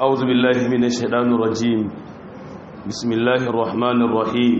أعوذ بالله من الشيطان الرجيم بسم الله الرحمن الرحيم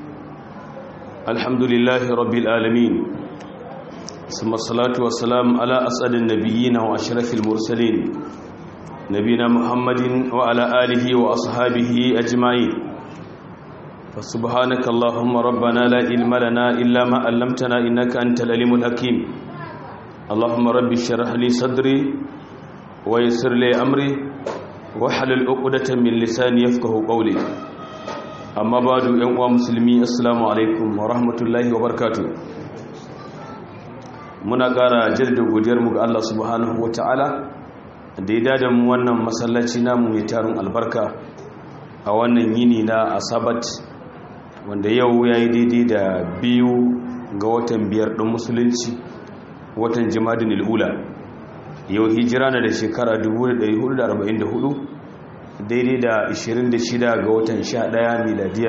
الحمد لله رب العالمين ثم الصلاة والسلام على أسعد النبيين وأشرف المرسلين نبينا محمد وعلى آله وأصحابه أجمعين فسبحانك اللهم ربنا لا علم لنا إلا ما علمتنا إنك أنت العليم الحكيم اللهم رب اشرح لي صدري ويسر لي أمري wahalal uqdatan min lisani yafqahu qawli amma ba'du yan uwa musulmi assalamu alaikum wa rahmatullahi wa barakatuh muna ƙara jaddada godiyar mu ga Allah subhanahu wataala da ya dada mu wannan masallaci namu mai tarin albarka a wannan yini na asabat wanda yau yayi daidai da biyu ga watan biyar din musulunci watan jimadin ula yau hijira na da shekara 1444 daidai da 26 ga watan 11 miladiya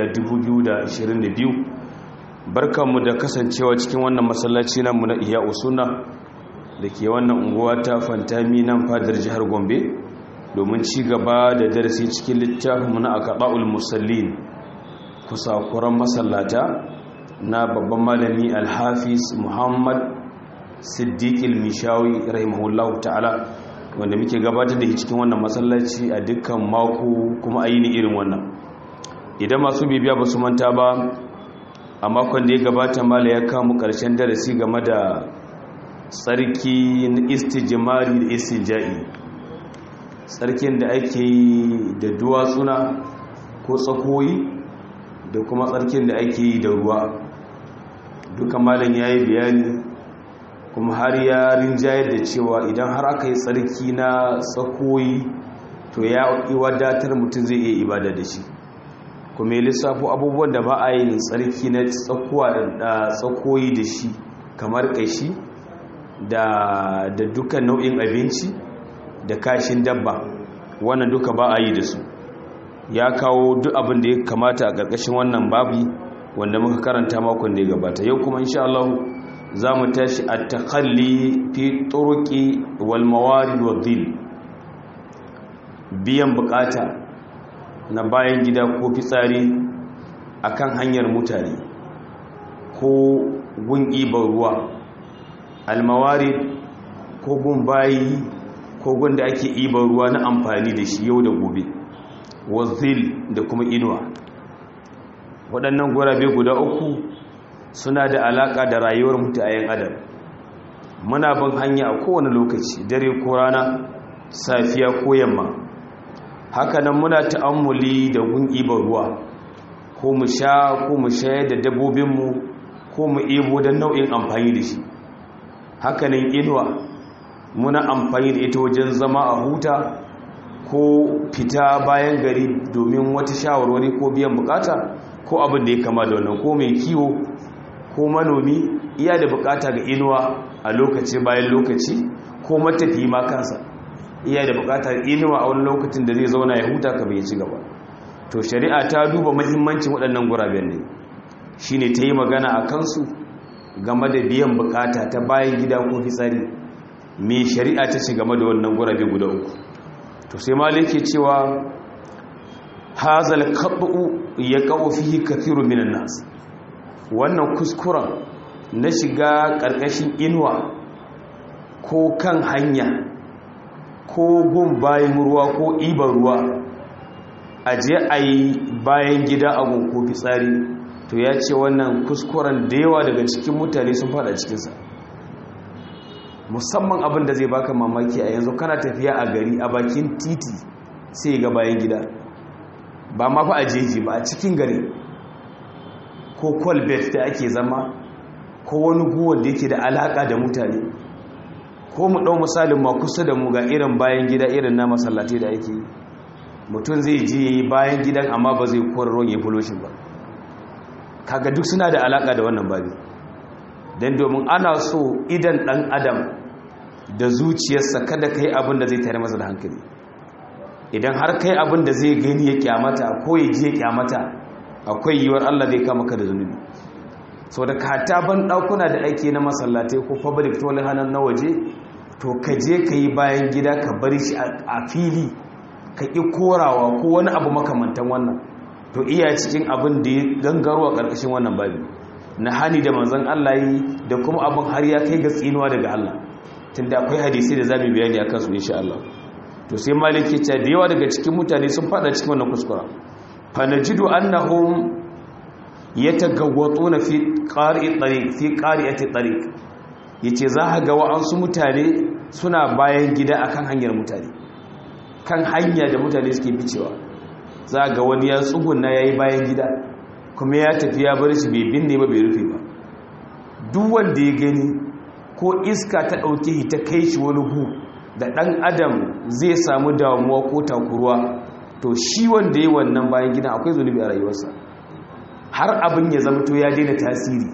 2022 barkanmu da kasancewa cikin wannan masallaci namu na iya usuna da ke wannan unguwa ta fantami nan fadar jihar gombe domin ci gaba da darasi cikin littafinmu na akaɓa'ul musallin kusakuran masallata na babban malami alhafiz muhammad siddiqil mishawi rahimahullahu ta'ala wanda muke gabatar da cikin wannan masallaci a dukkan mako kuma aini irin wannan idan masu bibiya ba su manta ba a makon da ya gabata mala ya kamu karshen darasi game da tsarki na istijimari da istinja'i tsarkin da ake yi da duwatsuna ko tsakoyi da kuma tsarkin da ake yi da ruwa duka malam ya yi bayani kuma har ya rinjayar da cewa idan har aka yi tsarki na tsakoyi to ya wadatar mutum zai iya ibada da shi kuma ya lissafo abubuwan da ba a yi tsarki na tsakuwa da tsakoyi da shi kamar kashi da dukkan nau'in abinci da kashin dabba wannan duka ba a yi da su ya kawo duk abin da ya kamata a ƙarƙashin wannan babi wanda muka karanta makon da ya gabata yau kuma insha Allah za mu tashi a takalli fi turuki walmawari wadil biyan bukata na bayan gida ko fitsari akan hanyar mutane ko gun ibar ruwa almawari ko gun bayi ko gun da ake ibar ruwa na amfani da shi yau da gobe wadil da kuma inuwa waɗannan gurabe guda uku suna da alaƙa da rayuwar mutayen adam muna bin hanya a kowane lokaci dare ko rana safiya ko yamma hakanan muna ta'ammuli da gun ibar ruwa ko mu sha ko mu shayar da dabbobinmu ko mu ebo don nau'in amfani da shi hakanan inuwa muna amfani da ita wajen zama a huta ko fita bayan gari domin wata shawarwari ko biyan bukata ko abin da ya kama da wannan ko mai kiwo ko manomi iya da bukata ga inuwa a lokaci bayan lokaci ko matafi ma kansa iya da bukata inuwa a wani lokacin da zai zauna ya huta ka bai ci gaba to shari'a ta duba mahimmancin waɗannan guraben ne shine ta yi magana a kansu game da biyan bukata ta bayan gida ko fitsari me shari'a ta ce game da wannan gurabe guda uku to sai malike cewa hazal qat'u yaqau fihi kathirun minan nas wannan kuskuren na shiga ƙarƙashin inuwa ko kan hanya ko gun bayan ruwa ko ibar ruwa a je a yi bayan gida a ko fitsari to ya ce wannan kuskuren da yawa daga cikin mutane sun fada cikinsa musamman abin da zai baka mamaki a yanzu kana tafiya a gari a bakin titi sai ga bayan gida ba ma fa a jeji ba a cikin gari ko kwalbet da ake zama ko wani guwar da yake da alaka da mutane ko mu ɗau misalin ma kusa da mu ga irin bayan gida irin na masallatai da ake yi mutum zai je yi bayan gidan amma ba zai kwararron ya fuloshin ba kaga duk suna da alaka da wannan babi don domin ana so idan ɗan adam da zuciyarsa kada kai abin da zai tare masa da hankali idan har kai abin da zai gani ya kyamata ko ya je ya kyamata akwai yiwuwar Allah zai kama ka da zunubi so da kata ban ɗakuna da ake na masallatai ko public toilet hannun na waje to ka je ka yi bayan gida ka bari shi a fili ka ƙi korawa ko wani abu makamantan wannan to iya cikin abin da ya gangarwa ƙarƙashin wannan babi na hani da manzan Allah yi da kuma abin har ya kai ga tsinuwa daga Allah tunda akwai hadisi da zamu bayani akan su insha Allah to sai malik ya ce da yawa daga cikin mutane sun fada cikin wannan kuskura fa najidu annahum yatagawwatuna fi qari'i tariq fi qari'ati tariq yace za ka ga wa'ansu mutane suna bayan gida akan hanyar mutane kan hanya da mutane suke ficewa za ga wani ya tsuguna yayi bayan gida kuma ya tafi ya bar shi bai binne ba bai rufe ba duk wanda ya gani ko iska ta ɗauke shi ta kai shi wani gu da ɗan adam zai samu damuwa ko takuruwa to shi wanda ya wannan bayan gidan akwai zunubi a rayuwarsa har abin ya zama to ya daina tasiri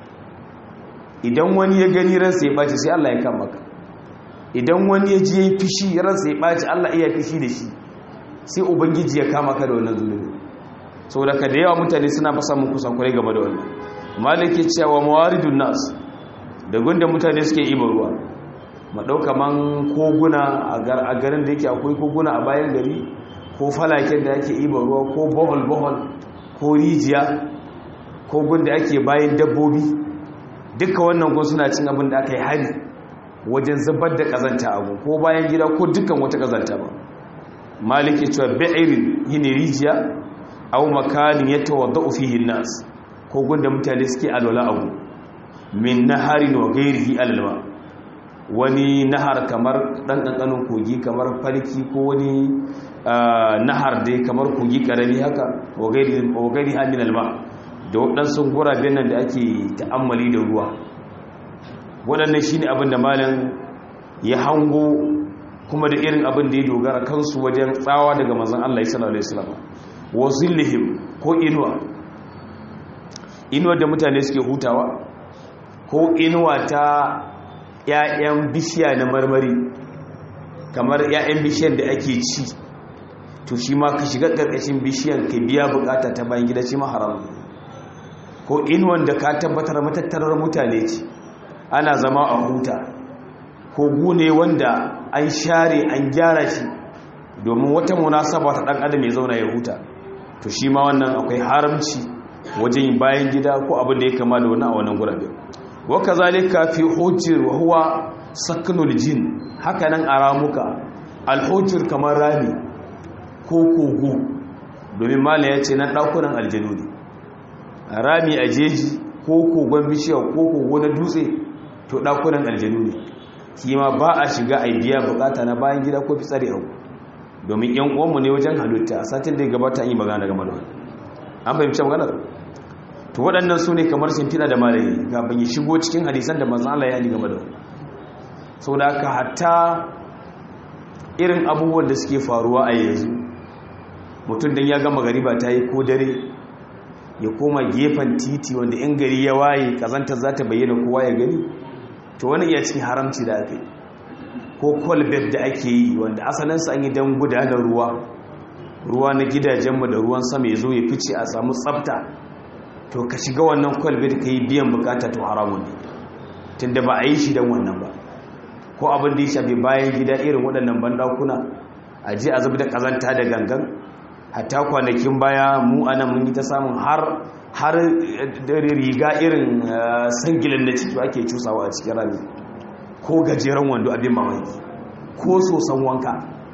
idan wani ya gani ransa ya ɓaci sai Allah ya kama ka idan wani ya ji ya yi fishi ransa ya ɓaci Allah iya fishi da shi sai ubangiji ya kama ka da wannan zunubi saboda ka da yawa mutane suna fa samun kusan kwarai game da wannan maliki cewa mawaridun nas da gunda mutane suke ibar ruwa ma dauka man koguna a garin da yake akwai koguna a bayan gari ko falaken da ake ibar ruwa ko bohol bohol ko rijiya ko gunda ake bayan dabbobi duka wannan gun suna cin abin da aka yi hari wajen zubar da kazanta abu ko bayan gida ko dukkan wata kazanta ba maliki cewa ba'irin yini rijiya aw makanin yatawaddau fihi an-nas ko gunda mutane suke alwala abu min naharin wa ghairihi alalma wani nahar kamar dan kankanin kogi kamar falki ko wani nahar dai kamar kogi karami haka wa ghairihi wa ghairihi min alma da wadansu guraben nan da ake ta'ammali da ruwa wadannan shine abin da malam ya hango kuma da irin abin da ya dogara kansu wajen tsawa daga manzon Allah sallallahu alaihi wasallam wa zillihim ko inuwa inuwar da mutane suke hutawa ko inuwa ta ‘ya'yan bishiya na marmari kamar ‘ya'yan bishiyan da ake ci to shi ma ka shiga ƙarƙashin bishiyan ka biya bukata ta bayan gida shi ma haram ko inuwan da ka tabbatar matattarar mutane ce ana zama a huta ko gune wanda an share an gyara shi domin wata munasaba ta ɗan adam ya zauna ya huta to shi ma wannan akwai haramci wajen bayan gida ko abin da ya kama da wani a wannan gurabe wa kazalika fi hujjir wa huwa saknul jin haka nan a ramuka alhujjir kamar rami ko kogo domin mala ya ce na ɗakunan aljanu ne rami a jeji ko kogon bishiya ko kogo na dutse to ɗakunan aljanu ne shi ma ba a shiga a biya bukata na bayan gida ko fitsari abu domin yan uwanmu ne wajen halitta a satin da ya gabata an yi magana game da wani an fahimci maganar to waɗannan su ne kamar shimfiɗa da malayi kafin ya shigo cikin hadisan da mazan Allah ya yi game da wani sau da aka hatta irin abubuwan da suke faruwa a yanzu mutum don ya gama gari ba ta yi ko dare ya koma gefen titi wanda in gari ya waye kazantar za ta bayyana kowa ya gani to wani iya cikin haramci da aka yi ko kwalbet da ake yi wanda asalinsa an yi don gudanar ruwa ruwa na gidajenmu da ruwan sama ya zo ya fice a samu tsafta to ka shiga wannan kwalbet ka yi biyan bukata to haramun ne tunda ba a yi shi don wannan ba ko abin da ya shafi bayan gida irin waɗannan bandakuna a je a zubi da ƙazanta da gangan hatta kwanakin baya mu anan mun yi ta samun har har riga irin sangilan da ciki ake cusawa a cikin rami ko gajeren wando abin mamaki ko sosan wanka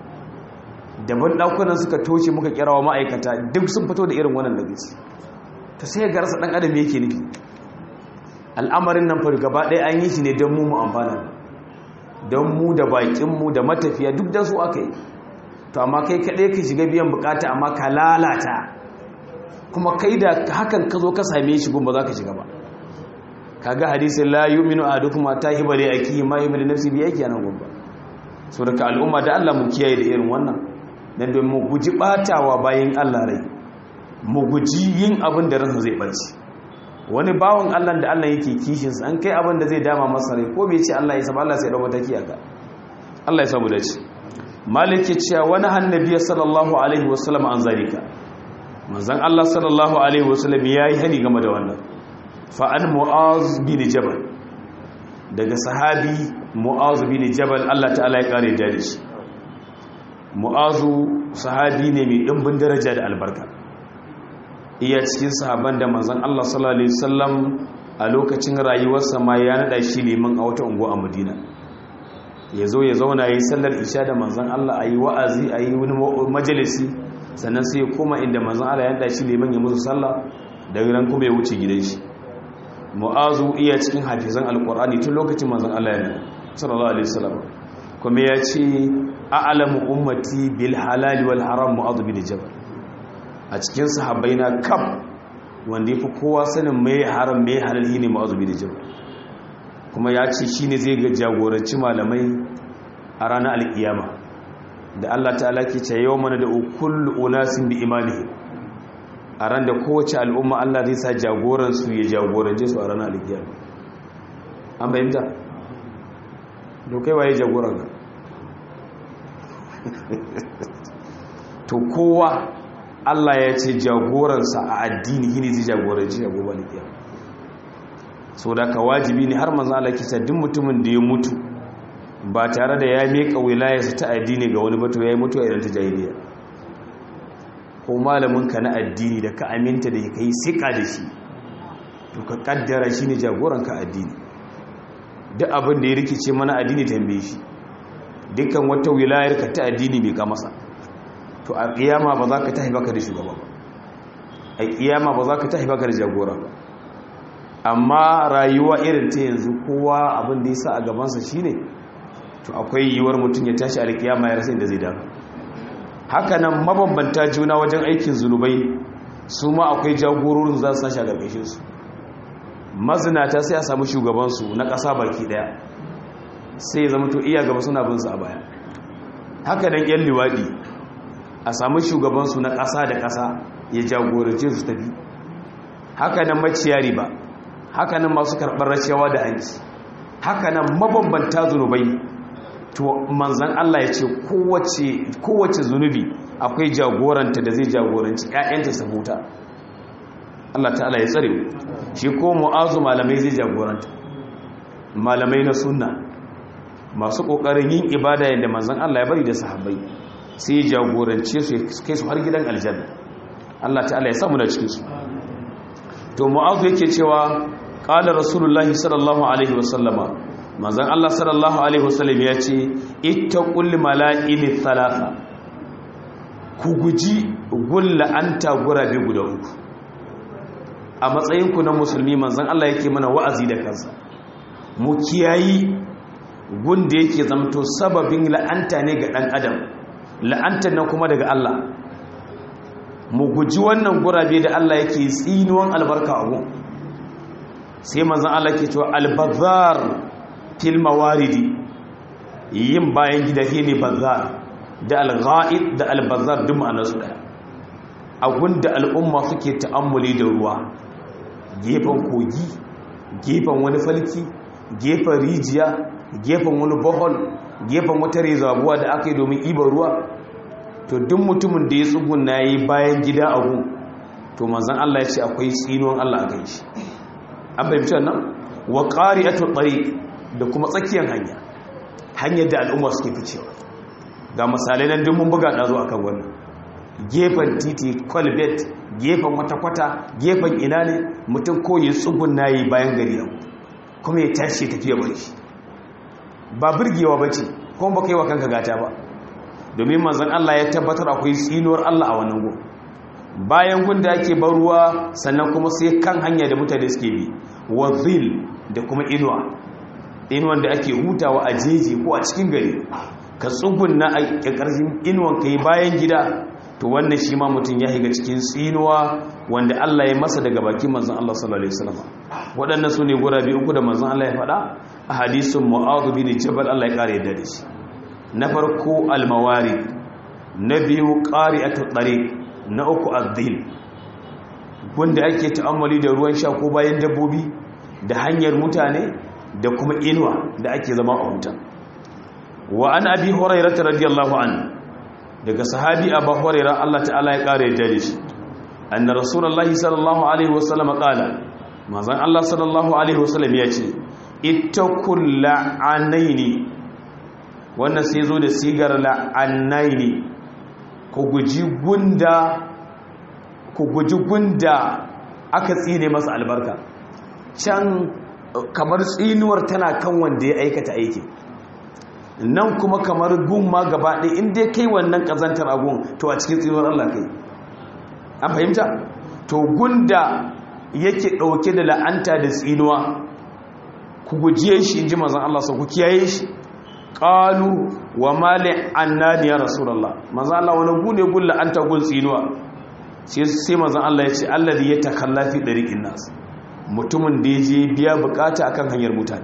daban ɗakunan suka toshe muka kirawa ma'aikata duk sun fito da irin wannan daga ci ta sai garsa ɗan adam yake nufi al'amarin nan fari gaba ɗaya an yi shi ne don mu mu amfana don mu da baƙinmu da matafiya duk da su aka yi to amma kai kaɗai ka shiga biyan bukata amma ka lalata kuma kai da hakan ka zo ka same shi gun ba za ka shiga ba kaga hadisin la yu'minu ahadukum ta hibale akihi ma yu'minu nafsi bi yake nan gun ba so daga al'umma da Allah mu kiyaye da irin wannan dan don mu guji batawa bayan Allah rai mu guji yin abin da ransa zai barci wani bawon Allah da Allah yake kishin sa an kai abin da zai dama masa rai ko bai ce Allah ya saba Allah sai ya dauka take aka Allah ya samu dace malik ya ce wani annabi sallallahu alaihi wasallam an zalika manzon Allah sallallahu alaihi wasallam yayi hani game da wannan fa an mu'az bin jabal daga sahabi mu'az bin jabal Allah ta'ala ya kare da shi mu'azu sahabi ne mai ɗimbin daraja da albarka iya cikin sahaban da manzon Allah sallallahu alaihi wasallam a lokacin rayuwarsa ma ya nada shi liman a wata unguwa a Madina ya zo ya zauna ya yi sallar isha da manzon Allah a yi wa'azi a yi wani majalisi sannan sai ya koma inda manzon Allah ya nada shi liman ya musu sallah daga nan kuma ya wuce gidan shi mu'azu iya cikin hafizan alqur'ani tun lokacin manzon Allah ya sallallahu alaihi wasallam kuma ya ce a'lamu ummati bil halal wal haram mu'adh bin jabal a cikin sahabbai na kaf wanda yafi kowa sanin mai haram mai halal ne mu'adh bin jabal kuma ya ce shine zai ga jagoranci malamai a ranar alkiyama da Allah ta'ala ke ce yawma da kullu unasin bi imanihi a ran da kowace al'umma Allah zai sa jagoran su ya jagorance su a ranar alkiyama an bayyana dokai waye jagoran ka to kowa Allah ya ce jagoransa a addini shine zai jagoranci a gobe alkiya so da ka wajibi ne har manzo Allah kisa duk mutumin da ya mutu ba tare da ya meka wilayarsa ta addini ga wani bato yayi mutuwa idan ta jahiliya ko malamin ka na addini da ka aminta da kai sika da shi to ka kaddara shine jagoran ka addini duk abin da ya rikice mana addini tambaye shi dukkan wata wilayar ka ta addini bai ka masa to a kiyama ba za ka tahi baka da shugaba ba a kiyama ba za ka tahi baka da jagora ba amma rayuwa irin ta yanzu kowa abin da ya sa a gabansa shine to akwai yiwuwar mutum ya tashi a kiyama ya rasa inda zai dafa haka nan mabambanta juna wajen aikin zunubai su ma akwai jagororin za su tashi a ƙarƙashin su mazinata sai a samu shugabansu na ƙasa baki ɗaya sai zama to iya gaba suna bin su a baya haka nan yan liwaɗi a samu shugabansu na ƙasa da ƙasa ya jagorance su tafi haka nan maciya riba haka nan masu karɓar rashawa da hanci haka nan mabambanta zunubai to manzan Allah ya ce kowace zunubi akwai jagoranta da zai jagoranci 'ya'yanta su huta Allah ta'ala ya tsare shi ko mu'azu malamai zai jagoranta malamai na sunna masu kokarin yin ibada yadda manzon Allah ya bari da sahabbai sai ya jagorance su kai su har gidan aljanna Allah ta'ala ya samu da cikin su to mu'azu yake cewa qala rasulullahi sallallahu alaihi wasallama manzon Allah sallallahu alaihi wasallam ya ce ittaqul mala'ini thalatha ku guji gulla anta gurabe guda uku a matsayinku na musulmi manzan Allah yake mana wa'azi da kansa mu kiyayi gunda yake zamto sababin la'anta ne ga ɗan adam la'antar nan kuma daga Allah mu guji wannan gurabe da Allah yake tsinuwan albarka a gun sai manzan Allah ke cewa albazar fil mawaridi yin bayan gida ne bazar da alga'id da albazar duk ma'anarsu ɗaya a gunda al'umma suke ta'ammuli da ruwa gefen kogi gefen wani falki gefen rijiya gefen wani bohol gefen wata rezabuwa da aka yi domin ibar ruwa to duk mutumin da ya tsugun na yi bayan gida a gun to manzan Allah ya ce akwai tsinuwan Allah a kai shi an fahimci nan wa ƙari a tuɓari da kuma tsakiyar hanya hanyar da al'umma suke ficewa ga misalai nan duk mun buga ɗazo a kan wannan gefen titi kwalbet gefen wata kwata gefen ina ne mutum ko ya tsugun na yi bayan gari yau kuma ya tashi tafiya bari shi ba birgewa ba ce kuma ba kai wa kanka gata ba domin manzan Allah ya tabbatar akwai tsinuwar Allah a wannan gun bayan gun da ake bar ruwa sannan kuma sai kan hanya da mutane suke bi wa zil da kuma inuwa inuwan da ake hutawa a jeji ko a cikin gari ka tsugun na a ƙarƙashin inuwan ka yi bayan gida to wannan shi ma mutum ya higa cikin tsinuwa wanda Allah ya masa daga bakin manzon Allah sallallahu alaihi wasallam waɗannan su ne gurabe uku da manzon Allah ya faɗa a hadisin Mu'adh bin Jabal Allah ya kare yadda da shi na farko al-mawari na biyu qari'atu tariq na uku az-zil wanda ake ta'ammali da ruwan sha ko bayan dabbobi da hanyar mutane da kuma inuwa da ake zama a huta wa an abi hurairah radiyallahu anhu daga sahabi abu hurairah Allah ta'ala ya kare da shi anna rasulullahi sallallahu alaihi wasallam qala manzon Allah sallallahu alaihi wasallam ya ce ittaqul la'anaini wannan sai zo da sigar la'annai ne ku guji gunda ku guji gunda aka tsine masa albarka can kamar tsinuwar tana kan wanda ya aikata aiki nan kuma kamar gun ma gaba ɗaya inda kai wannan ƙazantar agun to a cikin tsinuwar Allah kai an fahimta to gunda yake ɗauke da la'anta da tsinuwa ku gujiye shi in ji mazan Allah sau ku kiyaye shi ƙalu wa mali annani ya rasulallah mazan Allah wani gune gun la'anta gun tsinuwa sai mazan Allah ya ce Allah da ya takallafi ɗariƙin nasu mutumin da ya je biya bukata akan hanyar mutane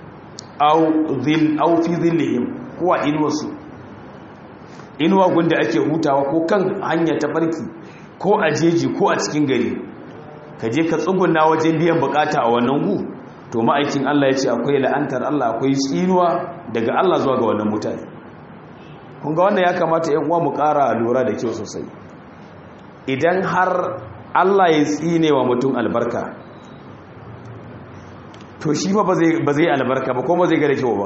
au fi zillihim ko a inuwarsu inuwa gunda ake hutawa ko kan hanya ta barki ko a jeji ko a cikin gari ka je ka tsuguna wajen biyan bukata a wannan gu to ma'aikin Allah ya ce akwai la'antar Allah akwai tsinuwa daga Allah zuwa ga wannan mutane kun ga wannan ya kamata yan uwa mu ƙara lura da kyau sosai idan har Allah ya tsine wa mutum albarka to shi ba ba zai albarka ba ko ba zai gare kyau ba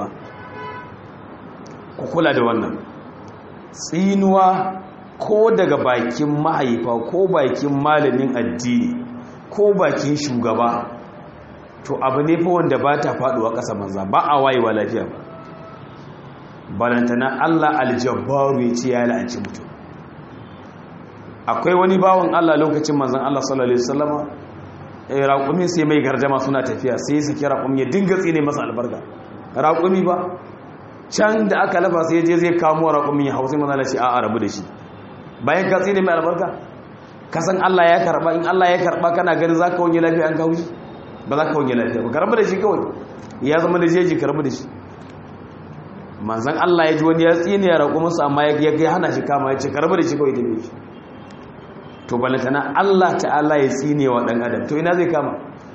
ku kula da wannan tsinuwa ko daga bakin mahaifa ko bakin malamin addini ko bakin shugaba to abu ne fa wanda ba ta faduwa ƙasa manza ba a wayewa lafiya ba balantana Allah aljabbaru ya ce ya la'anci mutum akwai wani bawan Allah lokacin manzan Allah sallallahu alaihi wasallama raƙumi sai mai garjama suna tafiya sai su kira raƙumi ya dinga tsine masa albarka raƙumi ba can da aka lafa sai je zai kamo raƙumi ya hausa maza shi a rabu da shi bayan ka tsine mai albarka ka san Allah ya karɓa in Allah ya karɓa kana gani za ka wanye lafiya an kawo shi ba za ka wanye lafiya ba ka rabu da shi kawai ya zama da jeji ka rabu da shi manzan Allah ya ji wani ya tsine ya raƙuminsa amma ya hana shi kama ya ce ka rabu da shi kawai ta shi to balantana Allah ta'ala ya tsine wa ɗan adam to ina zai kama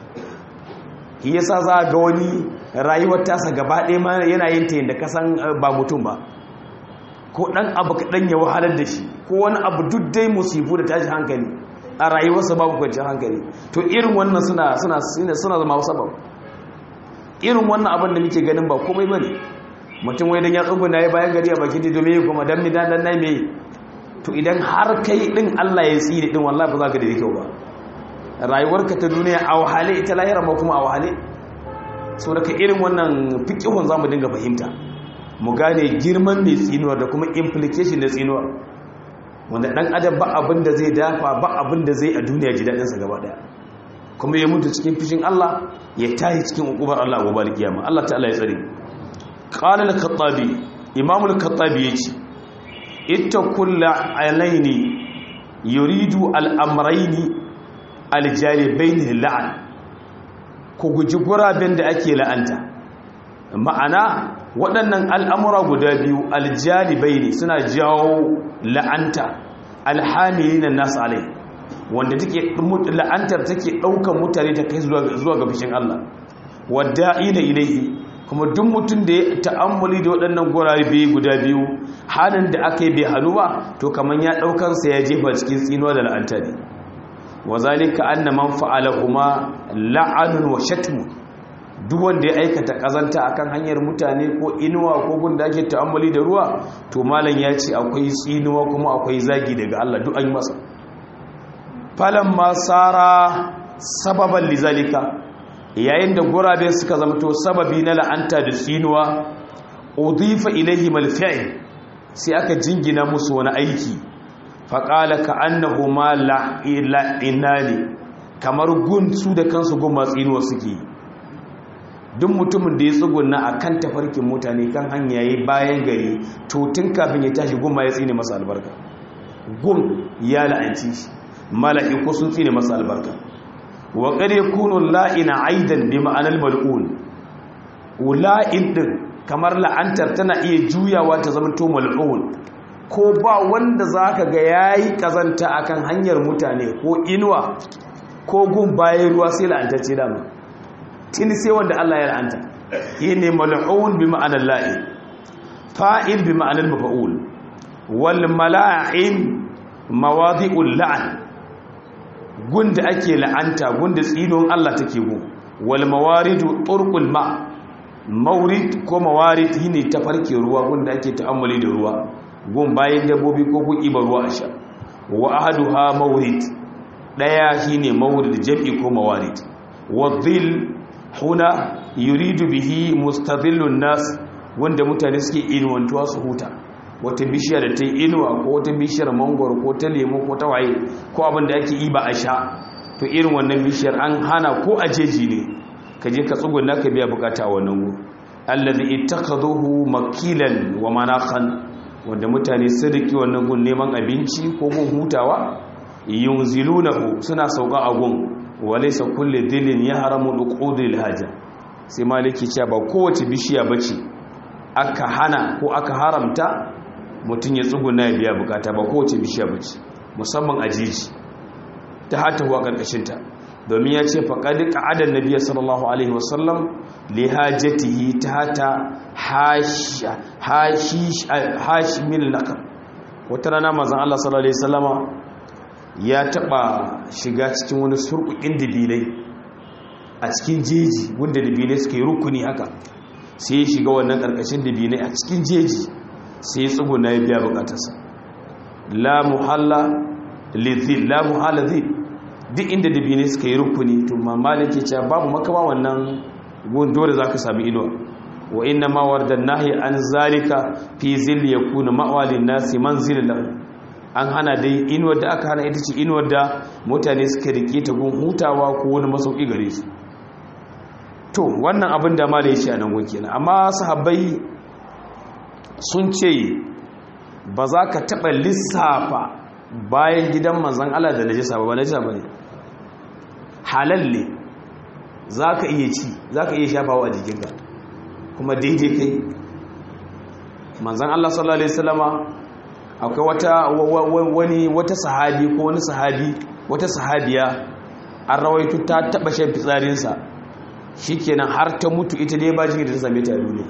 shi yasa za ga wani rayuwar tasa gaba ɗaya ma yana yin ta yadda kasan ba mutum ba ko ɗan abu kaɗan ya wahalar da shi ko wani abu duk dai musifu da tashi hankali a rayuwarsa babu kwanciyar hankali to irin wannan suna suna suna zama sabab irin wannan abin da muke ganin ba komai bane mutum wai dan ya tsuguna ya bayan gari a bakin dido me kuma dan mi dan dan nai me to idan har kai din Allah ya tsire din wallahi ba za ka da kyau ba rayuwarka ta duniya a wahale ita lahira ma kuma a wahale so daga irin wannan fiqihun zamu dinga fahimta mu gane girman mai tsinuwar da kuma implication na tsinuwar wanda dan adam ba abin da zai dafa ba abin da zai a duniya ji dadin sa gaba daya kuma ya mutu cikin fishin Allah ya tahi cikin ukubar Allah a gobe kiyama Allah ta'ala ya tsare qala al-khattabi imam al-khattabi yace ittaqulla alaini yuridu al-amrayni al-jalibaini la'an ku guji guraben da ake la'anta ma'ana waɗannan al'amura guda biyu aljalibaini suna jawo la'anta alhamilina nasu alai wanda take la'antar take ɗaukar mutane ta kai zuwa ga fishin Allah wadda ina ilaihi kuma duk mutum da ya ta'ammuli da waɗannan gurare biyu guda biyu halin da aka yi bai hannu ba to kamar ya ɗaukansa ya jefa cikin tsinuwa da la'anta ne wa zalika anna man fa'ala kuma la'anun wa shatmu duk wanda ya aikata kazanta akan hanyar mutane ko inuwa ko gunda ake ta'ammuli da ruwa to malam ya ce akwai tsinuwa kuma akwai zagi daga Allah duk an yi masa falan masara sababan lizalika yayin da gurabe suka zamto sababi na la'anta da tsinuwa udifa ilaihim alfi'l sai aka jingina musu wani aiki faƙala ka annahu ma la'inani kamar gun su da kansu gun matsinuwa suke duk mutumin da ya tsuguna a kan tafarkin mutane kan hanya yi bayan gari to tun kafin ya tashi gun ma ya tsine masa albarka gun ya la'anci shi mala'iku sun tsine masa albarka wa qad yakunu la'ina aidan bi ma'anar mal'un la'in din kamar la'antar tana iya juyawa ta zama to mal'un ko ba wanda za ka ga ya yi ƙazanta a kan hanyar mutane ko inuwa ko gun bayan ruwa sai la'antacce dama tini sai wanda Allah ya la'anta yi ne mal'un bi ma'anar la'i fa'il bi ma'anar mafa'ul wal mala'in mawazi'ul la'an gun da ake la'anta gun da tsinon Allah take gu wal mawaridu turqul ma maurid ko mawarid shine tafarke ruwa wanda ake ta'ammuli da ruwa gun bayan dabbobi ko gun ibar ruwa a sha wa ahaduha maurid daya shine maurid jam'i ko mawarid wa dhil huna yuridu bihi mustadhillun nas wanda mutane suke inuwantuwa su huta wata bishiya da ta yi inuwa ko wata bishiyar mangoro ko ta lemo ko ta waye ko abin da ake iba a sha to irin wannan bishiyar an hana ko a jeji ne ka je ka tsuguna ka biya bukata a wannan gu allazi ittakhadhuhu makilan wa manaqan wanda mutane sun riki wannan gun neman abinci ko gun hutawa yunzilunahu suna sauka a gun walaysa kulli dhillin yahramu duqudil haja sai maliki cewa ba kowace bishiya bace aka hana ko aka haramta mutum ya tsuguna ya biya bukata ba kowace bishiya bace musamman a jiji ta hata huwa karkashinta domin ya ce faƙaɗi ƙa'adar nabiya sallallahu alaihi wasallam li hajjatihi ta hata hashimin lakar wata rana mazan Allah sallallahu alaihi wasallama ya taɓa shiga cikin wani surƙuƙin dibinai a cikin jeji wanda dibinai suka yi rukuni haka sai ya shiga wannan ƙarƙashin dibinai a cikin jeji sai ya tsuguna ya biya bukatarsa la muhalla lizil la muhalla zil duk inda dabine suka yi rukuni to mamalin ke cewa babu makama wannan gun dole za ka sami inuwa wa inna ma warda nahi an zalika fi zil yakuna ma'walin nasi manzilin lahu an hana dai inuwar da aka hana ita ce inuwar da mutane suka rike ta gun hutawa ko wani masauki gare su to wannan abin da malai shi a nan gun kenan amma sahabbai sun ce ba za ka taɓa lissafa bayan gidan manzan Allah da najisa ba ba najisa ba ne halal ne za ka iya ci za ka iya shafawa a jikinka kuma daidai kai manzan Allah sallallahu Alaihi wasallama akwai wata wani wata sahabi ko wani sahabi wata sahabiya an rawaitu ta taba shan fitsarinsa shikenan har ta mutu ita dai ba jikin da ta same ta duniya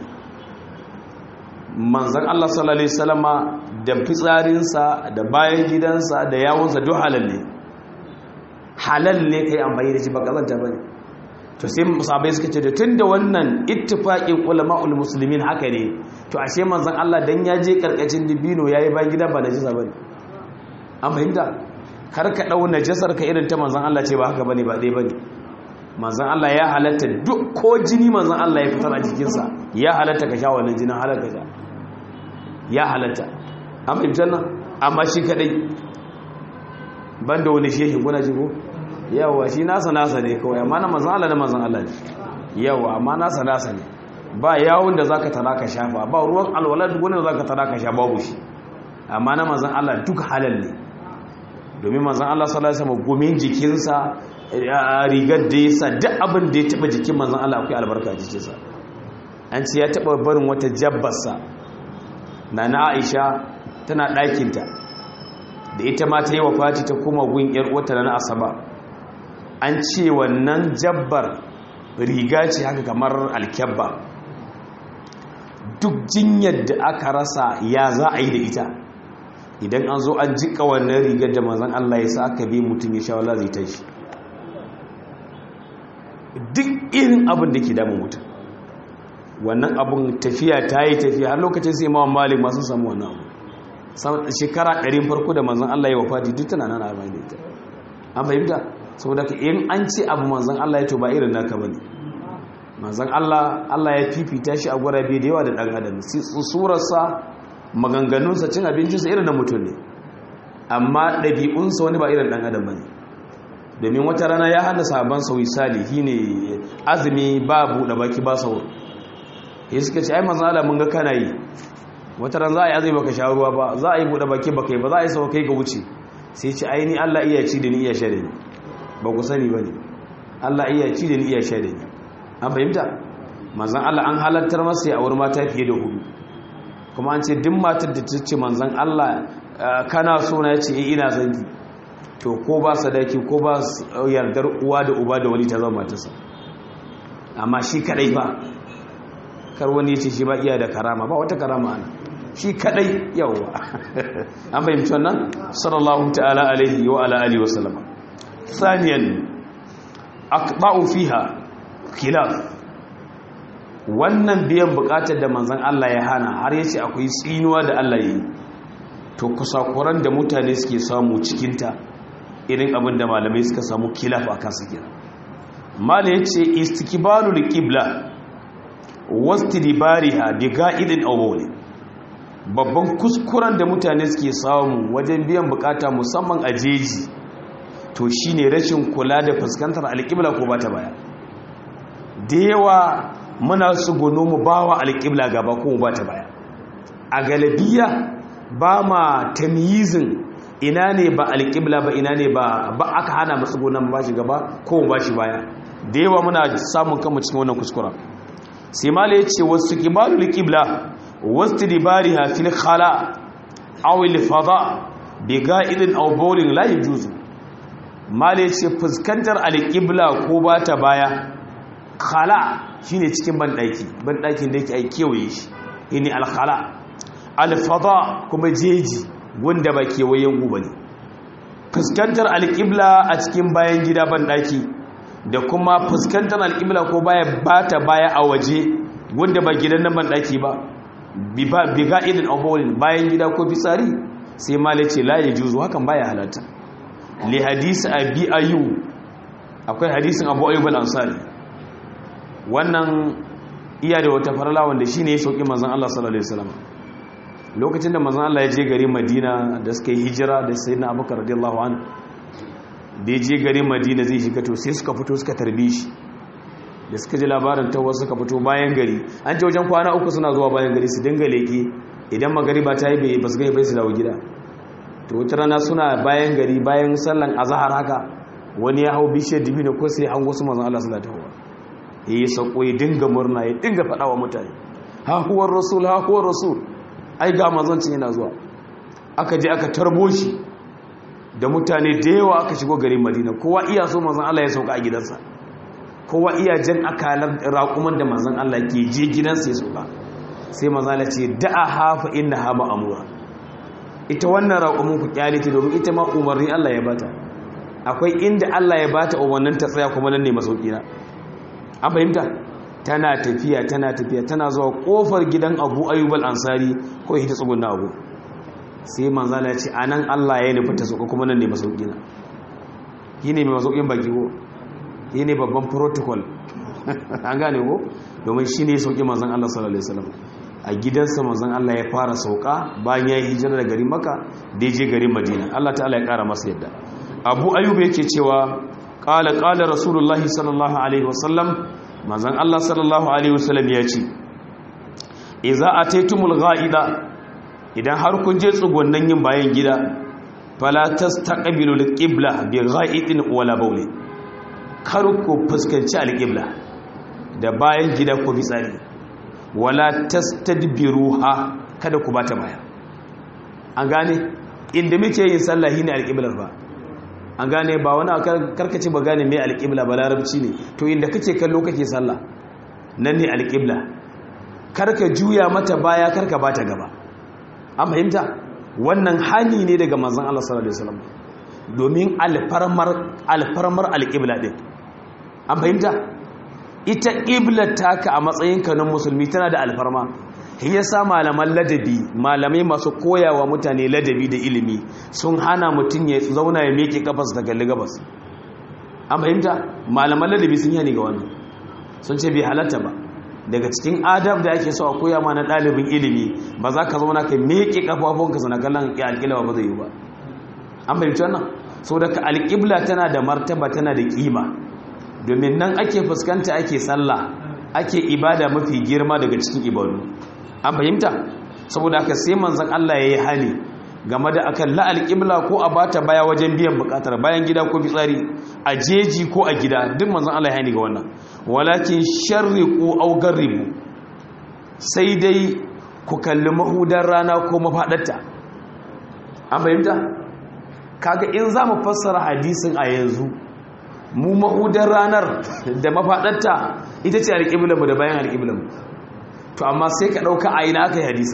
manzan Allah sallallahu Alaihi wasallama da fitsarinsa da bayan gidansa da yawonsa duk halal ne halal ne kai amfani da shi ba kazanta ba ne to sai musabai suka ce da tun da wannan ittifaƙin ulama'ul musulmin haka ne to ashe manzan Allah dan ya je karkashin dibino yayi bayan gida ba najisa bane an fahimta kar ka dau najasar ka irin ta manzan Allah ce ba haka bane ba dai bane manzan Allah ya halatta duk ko jini manzan Allah ya fitar a jikinsa ya halatta ka sha wannan jinin halaka sha ya halatta an fahimtar nan amma shi kadai banda wani shehi kuna ji ko yawa shi nasa nasa ne kawai amma na manzan Allah na manzan Allah ne yawa amma nasa nasa ne ba yawon da zaka tara ka shafa ba ruwan alwala duk wanda zaka tara ka sha babu shi amma na manzan Allah duk halal ne domin manzan Allah sallallahu alaihi wasallam gumin jikinsa rigar da yasa duk abin da ya taba jikin manzan Allah akwai albarka jikinsa an ce ya taba barin wata jabbarsa na na Aisha tana ɗakinta da ita ma ta yi wa fati ta kuma gun ‘yar wata na asaba an ce wannan jabbar riga ce haka kamar alkyabba duk jinyar da aka rasa ya za a yi da ita idan an zo an jika wannan rigar da mazan Allah ya sa aka bi mutum ya sha wala zai ta shi duk irin abin da ke damun mutum wannan abin tafiya ta yi tafiya har lokacin sai mawan malik masu samu wannan abu shekara ɗarin farko da manzan Allah ya wafati duk tana nan amai da ita an fahimta saboda ka in an ce abu manzan Allah ya to ba irin naka bane manzan Allah Allah ya fifita shi a gurabe da yawa da ɗan adam surarsa maganganunsa cin abincinsa irin na mutum ne amma ɗabi'unsa wani ba irin ɗan adam bane domin wata rana ya hana sabon sauyi sali shine azumi ba buɗe baki ba sau ya suka ce ai manzan Allah mun ga kana yi wata ran za a yi azai baka sha ruwa ba za a yi buɗe baki baka yi ba za a yi sau kai ga wuce sai ce aini Allah iya ci da ni iya sha da ni ba ku sani ba ne Allah iya ci da ni iya sha da ni an fahimta manzan Allah an halartar masa ya auri mata fiye da hudu kuma an ce duk matar da ta ce manzan Allah kana so na ce ina son ki to ko ba sadaki ko ba yardar uwa da uba da wani ta zama matarsa amma shi kadai ba kar wani ce shi ba iya da karama ba wata karama ana shi kadai yawwa an fahimci wannan sallallahu ta'ala alaihi wa ala alihi wa sallama thaniyan aqba'u fiha khilaf wannan biyan bukatar da manzan Allah ya hana har yace akwai tsinuwa da Allah yi to kusakuran da mutane suke samu cikinta irin abin da malamai suka samu kilaf a kansu kira mala yace istikbalul qibla wastidbariha bi ga'idin awwali babban kuskuren da mutane suke samu wajen biyan bukata musamman a jeji to shine rashin kula da fuskantar alƙibla ko bata baya da yawa muna su gono mu bawa alƙibla gaba ko bata baya a galabiya ba ma tamyizin ina ne ba alƙibla ba ina ne ba ba aka hana masu gonan ba shi gaba ko ba shi baya da yawa muna samun kanmu cikin wannan kuskura sai mala ya ce wasu kibalul qibla wasu dibariha fil khala aw al fada bi ga'idin aw bawlin la yajuzu mala ya ce fuskantar alƙibla ko ba ta baya khala shine cikin banɗaki banɗakin da yake ai kewaye shi ne al khala al fada kuma jeji wanda ba kewayen guba ne fuskantar alƙibla a cikin bayan gida banɗaki da kuma fuskantar alƙibla ko baya bata baya a waje wanda ba gidan nan banɗaki ba bi ga'idin abubuwan bayan gida ko fitsari sai mala ce la ya juzu hakan baya halatta li hadisi abi ayu akwai hadisin abu ayyub al-ansari wannan iya da wata farala wanda shine ya sauki manzon Allah sallallahu alaihi wasallam lokacin da manzon Allah ya je gari Madina da suka yi hijira da sayyidina Abubakar radiyallahu anhu da ya je gari Madina zai shiga to sai suka fito suka tarbe shi da suka ji labarin tawa suka fito bayan gari an ce wajen kwana uku suna zuwa bayan gari su dinga leke idan magariba ta yi bai basu gai bai su dawo gida to wata rana suna bayan gari bayan sallan azahar haka wani ya hau bishiyar dibino ko sai an wasu manzon Allah sallallahu alaihi wasallam ya yi sauko ya dinga murna ya dinga faɗa wa mutane ha huwar rasul ha huwar rasul ai ga mazancin yana zuwa aka je aka tarbo shi da mutane da yawa aka shigo garin madina kowa iya so manzon Allah ya sauka a gidansa kowa iya jan akalar raƙuman da manzon Allah ke je gidansa ya sauka sai manzon Allah ce da'a hafa inna ha amura ita wannan raƙumin ku kyale ta domin ita ma umarni Allah ya bata akwai inda Allah ya bata umarnin ta tsaya kuma nan ne masauki na an fahimta tana tafiya tana tafiya tana zuwa kofar gidan abu ayyub al-ansari ko ita tsugunna abu sai manzala ya ce anan Allah ya nufi ta sauka kuma nan ne masauki na yine mai masaukin baki ko yine babban protocol an gane ko domin shine sauki manzon Allah sallallahu alaihi wasallam a gidansa manzon Allah ya fara sauka bayan ya yi hijira da garin Makka da je garin Madina Allah ta'ala ya kara masa yadda Abu Ayyub yake cewa qala qala rasulullahi sallallahu alaihi wasallam manzon Allah sallallahu alaihi wasallam ya ce idza ataytumul ghaida idan har kun je tsugunnan yin bayan gida fala tastaqbilu alqibla bi ghaidin wala bawli kar ku fuskanci alqibla da bayan gida ko fitsari wala tastadbiruha kada ku bata baya an gane inda muke yin sallah ne alqiblar ba an gane ba wani karkace ba gane mai alƙibla ba larabci ne to inda kake kallo kake sallah nan ne alƙibla karka juya mata baya karka bata gaba an fahimta wannan hani ne daga manzon Allah sallallahu alaihi wasallam domin alfarmar alfarmar alƙibla din an fahimta ita ƙiblar taka a matsayinka na musulmi tana da alfarma yasa malaman ladabi malamai masu koyawa mutane ladabi da ilimi sun hana mutum ya zauna ya meke gabas da galli gabas an fahimta malaman ladabi sun yani ga wannan sun ce bai halatta ba daga cikin adab da ake so a koya ma na ɗalibin ilimi ba za ka zauna ka meke kafafunka sana kallon ya alƙila ba zai yi ba an fahimci wannan sau da ka alƙibla tana da martaba tana da ƙima domin nan ake fuskanta ake sallah ake ibada mafi girma daga cikin ibadu an fahimta saboda aka sai manzan Allah ya yi hali game da akan la'al ƙibla ko a bata baya wajen biyan bukatar bayan gida ko fitsari a jeji ko a gida duk manzan Allah ya hani ga wannan walakin sharriqu aw garribu sai dai ku kalli mahudar rana ko mafadarta an fahimta kaga in za mu fassara hadisin a yanzu mu mahudar ranar da mafadarta ita ce alƙiblanmu da bayan alƙiblanmu to amma sai ka ɗauka a ina aka yi hadisi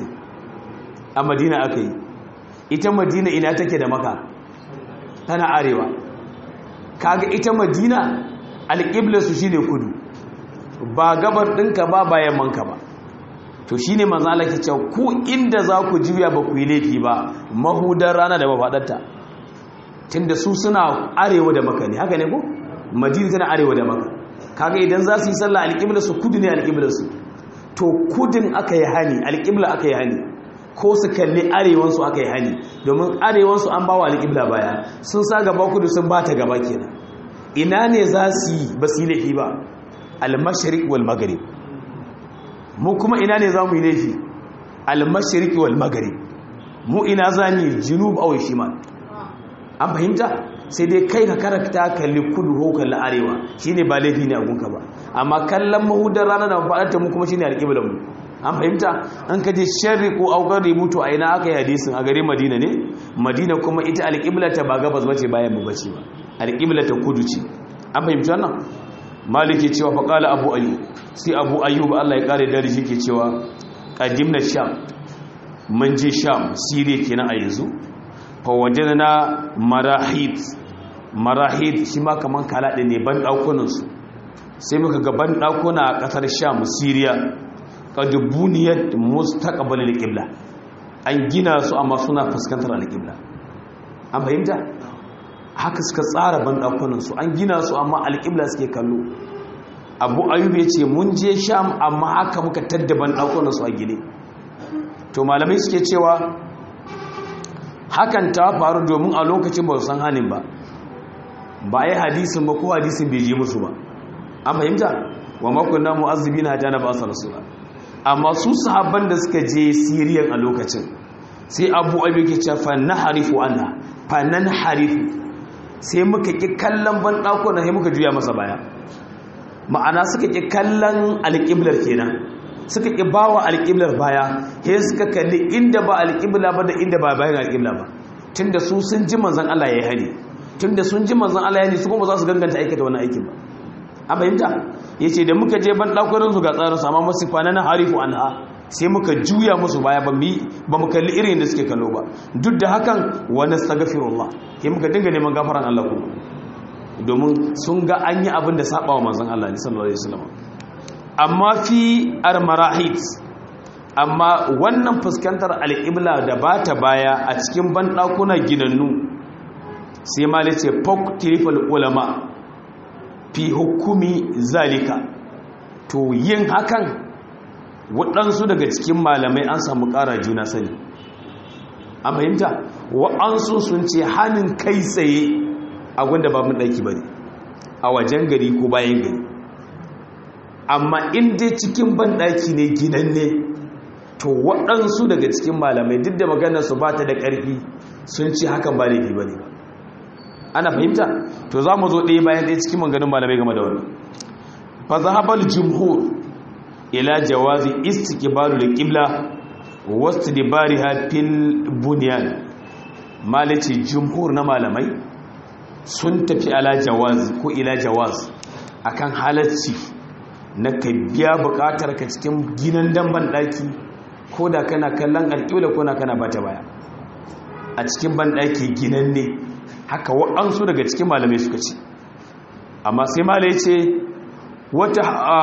a madina aka yi ita madina ina take da maka tana arewa kaga ita madina alƙiblarsu shi ne kudu ba gabar ɗinka ba bayan manka ba to shi ne manzo Allah ke cewa ku inda za ku juya ba ku yi laifi ba mahudar rana da mafaɗarta tunda su suna arewa da maka ne haka ne ko madina tana arewa da maka kaga idan za su yi sallah alƙibla su kudu ne alƙibla su to kudin aka yi hani alƙibla aka yi hani ko su kalli arewansu aka yi hani domin arewansu an bawa alƙibla baya sun sa gaba kudu sun ba ta gaba kenan ina ne za su yi ba su yi laifi ba almashariq wal maghrib mu kuma ina ne za mu yi laifi almashariq wal maghrib mu ina za mu yi junub aw shimal an fahimta sai dai kai ka karakta kalli kudu ko kalli arewa shine ba laifi ne a gunka ba amma kallon mahudar rana da faɗarta mu kuma shine alƙiblar mu an fahimta an kaje sharri ko aukar rubutu a ina aka yi hadisin a gare madina ne madina kuma ita alƙiblar ta ba gabas bace bayan mu bace ba alƙiblar ta kudu ce an fahimci wannan maliki cewa fa qala abu ayyub sai abu ayyub Allah ya kare da shi ke cewa qadimna sham mun je sham siriya kenan a yanzu fa wajadna marahid marahid shi ma kaman kala ne ban daukunan su sai muka ga ban dakuna a kasar sham siriya qad buniyat mustaqbal al-qibla an gina su amma suna fuskantar al-qibla an fahimta haka suka tsara banɗakunansu an gina su amma alƙibla suke kallo abu ayub ya ce mun je sham amma haka muka tadda banɗakunansu a gine to malamai suke cewa hakan ta faru domin a lokacin ba su san hannun ba ba yi hadisin ba ko hadisin bai je musu ba an fahimta wa makunna mu'azzibi na hajjana ba su rasula amma su sahabban da suka je siriyan a lokacin sai abu ayub ke ce fa na harifu anha fa nan harifu sai muka ƙi kallon banɗakuna sai muka juya masa baya ma'ana suka ƙi kallon alƙiblar kenan suka ƙi ba wa alƙiblar baya sai suka kalli inda ba alƙibla ba da inda ba bayan alƙibla ba tun da su sun ji manzan Allah ya yi hani tun da sun ji manzan Allah ya yi su kuma za su ganganta aikata wani aikin ba a fahimta ya ce da muka je banɗakunan su ga tsarin sama masu kwana na harifu an ha sai muka juya musu baya ba mu kalli irin da suke kallo ba duk da hakan wani stagafirullah ke muka dinga neman gafaran Allah ku domin sun ga an yi abin da saba wa manzan Allah ne sallallahu alaihi wasallam amma fi armarahit amma wannan fuskantar al'ibla da ba ta baya a cikin banɗakuna ginannu sai ma ce fok tirifal ulama fi hukumi zalika to yin hakan waɗansu daga cikin malamai an samu ƙara juna sani a fahimta waɗansu sun ce hannun kai tsaye a gwanda ba ɗaki ba ne a wajen gari ko bayan gari amma inda cikin banɗaki ne gidan ne to waɗansu daga cikin malamai duk da maganarsu ba ta da ƙarfi sun ce hakan ba laifi ba ne ana fahimta to za mu zo ɗaya bayan ɗaya cikin maganin malamai game da wannan fa zahabal jumhur ila jawazi istiqbalu al-qibla wastidbariha fil bunyan malaci jumhur na malamai sun tafi ala jawaz ko ila jawaz akan halacci na ka biya bukatar ka cikin ginan damban daki ko da kana kallon alƙibla ko na kana bata baya a cikin banɗaki ginan ne haka waɗansu daga cikin malamai suka ce amma sai malai ce wata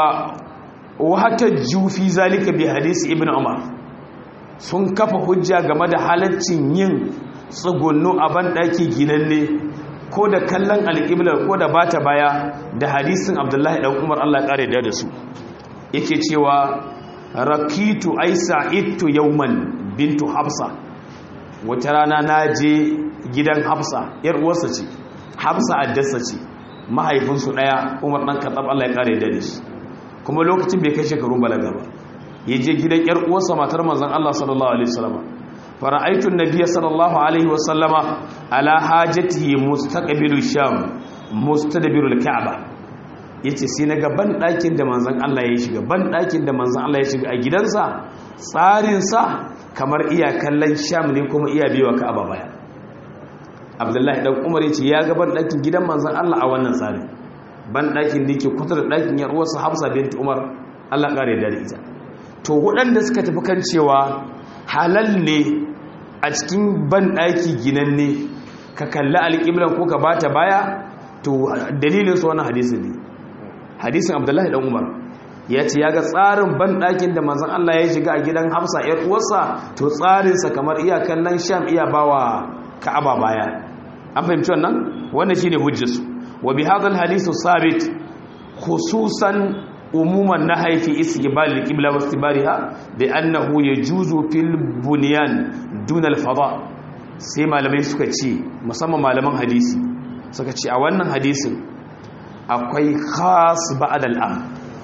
wata jufi zalika bi hadisi ibn umar sun kafa hujja game da halaccin yin tsugunnu a banɗaki ginanne ko da kallon alƙiblar ko da bata baya da hadisin abdullahi ɗan umar allah ƙare da su yake cewa rakitu aisa ittu yauman bintu hafsa wata rana na je gidan hafsa yar uwarsa ce hafsa addasa ce mahaifinsu ɗaya umar ɗan katsab allah ya ƙare da shi kuma lokacin bai kai shekarun balaga ba ya je gidan yar uwarsa matar manzon Allah sallallahu alaihi wasallam fara'aitu an-nabiy sallallahu alaihi wasallama ala hajatihi mustaqbilu sham mustadbiru al-ka'ba yace sai naga ban dakin da manzon Allah ya shiga ban dakin da manzon Allah ya shiga a gidansa tsarin sa kamar iya kallon sham ne kuma iya biyo ka'aba baya Abdullahi dan Umar yace ya ga ban dakin gidan manzon Allah a wannan tsarin ban dakin da yake kusa da dakin yar uwarsa Hafsa bint Umar Allah kare da ita to waɗanda suka tafi kan cewa halal ne a cikin banɗaki ginanne ka kalli alƙiblan ko ka bata baya to dalilin su wannan hadisin ne hadisin abdullahi ɗan umar ya ce ya ga tsarin banɗakin da manzan Allah ya shiga a gidan hafsa ‘yar uwarsa to tsarinsa kamar iya kallon sham iya bawa ka'aba baya an fahimci wannan wannan shine hujjarsu wa bi hadal hadisu sabit khususan umuman na haifi istiqbal al-qibla wa istibariha bi annahu yajuzu fil bunyan dun al-fada sai malamai suka ce musamman malaman hadisi suka ce a wannan hadisin akwai khas ba'd al-am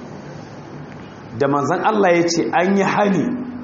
da manzon Allah ya ce an yi hani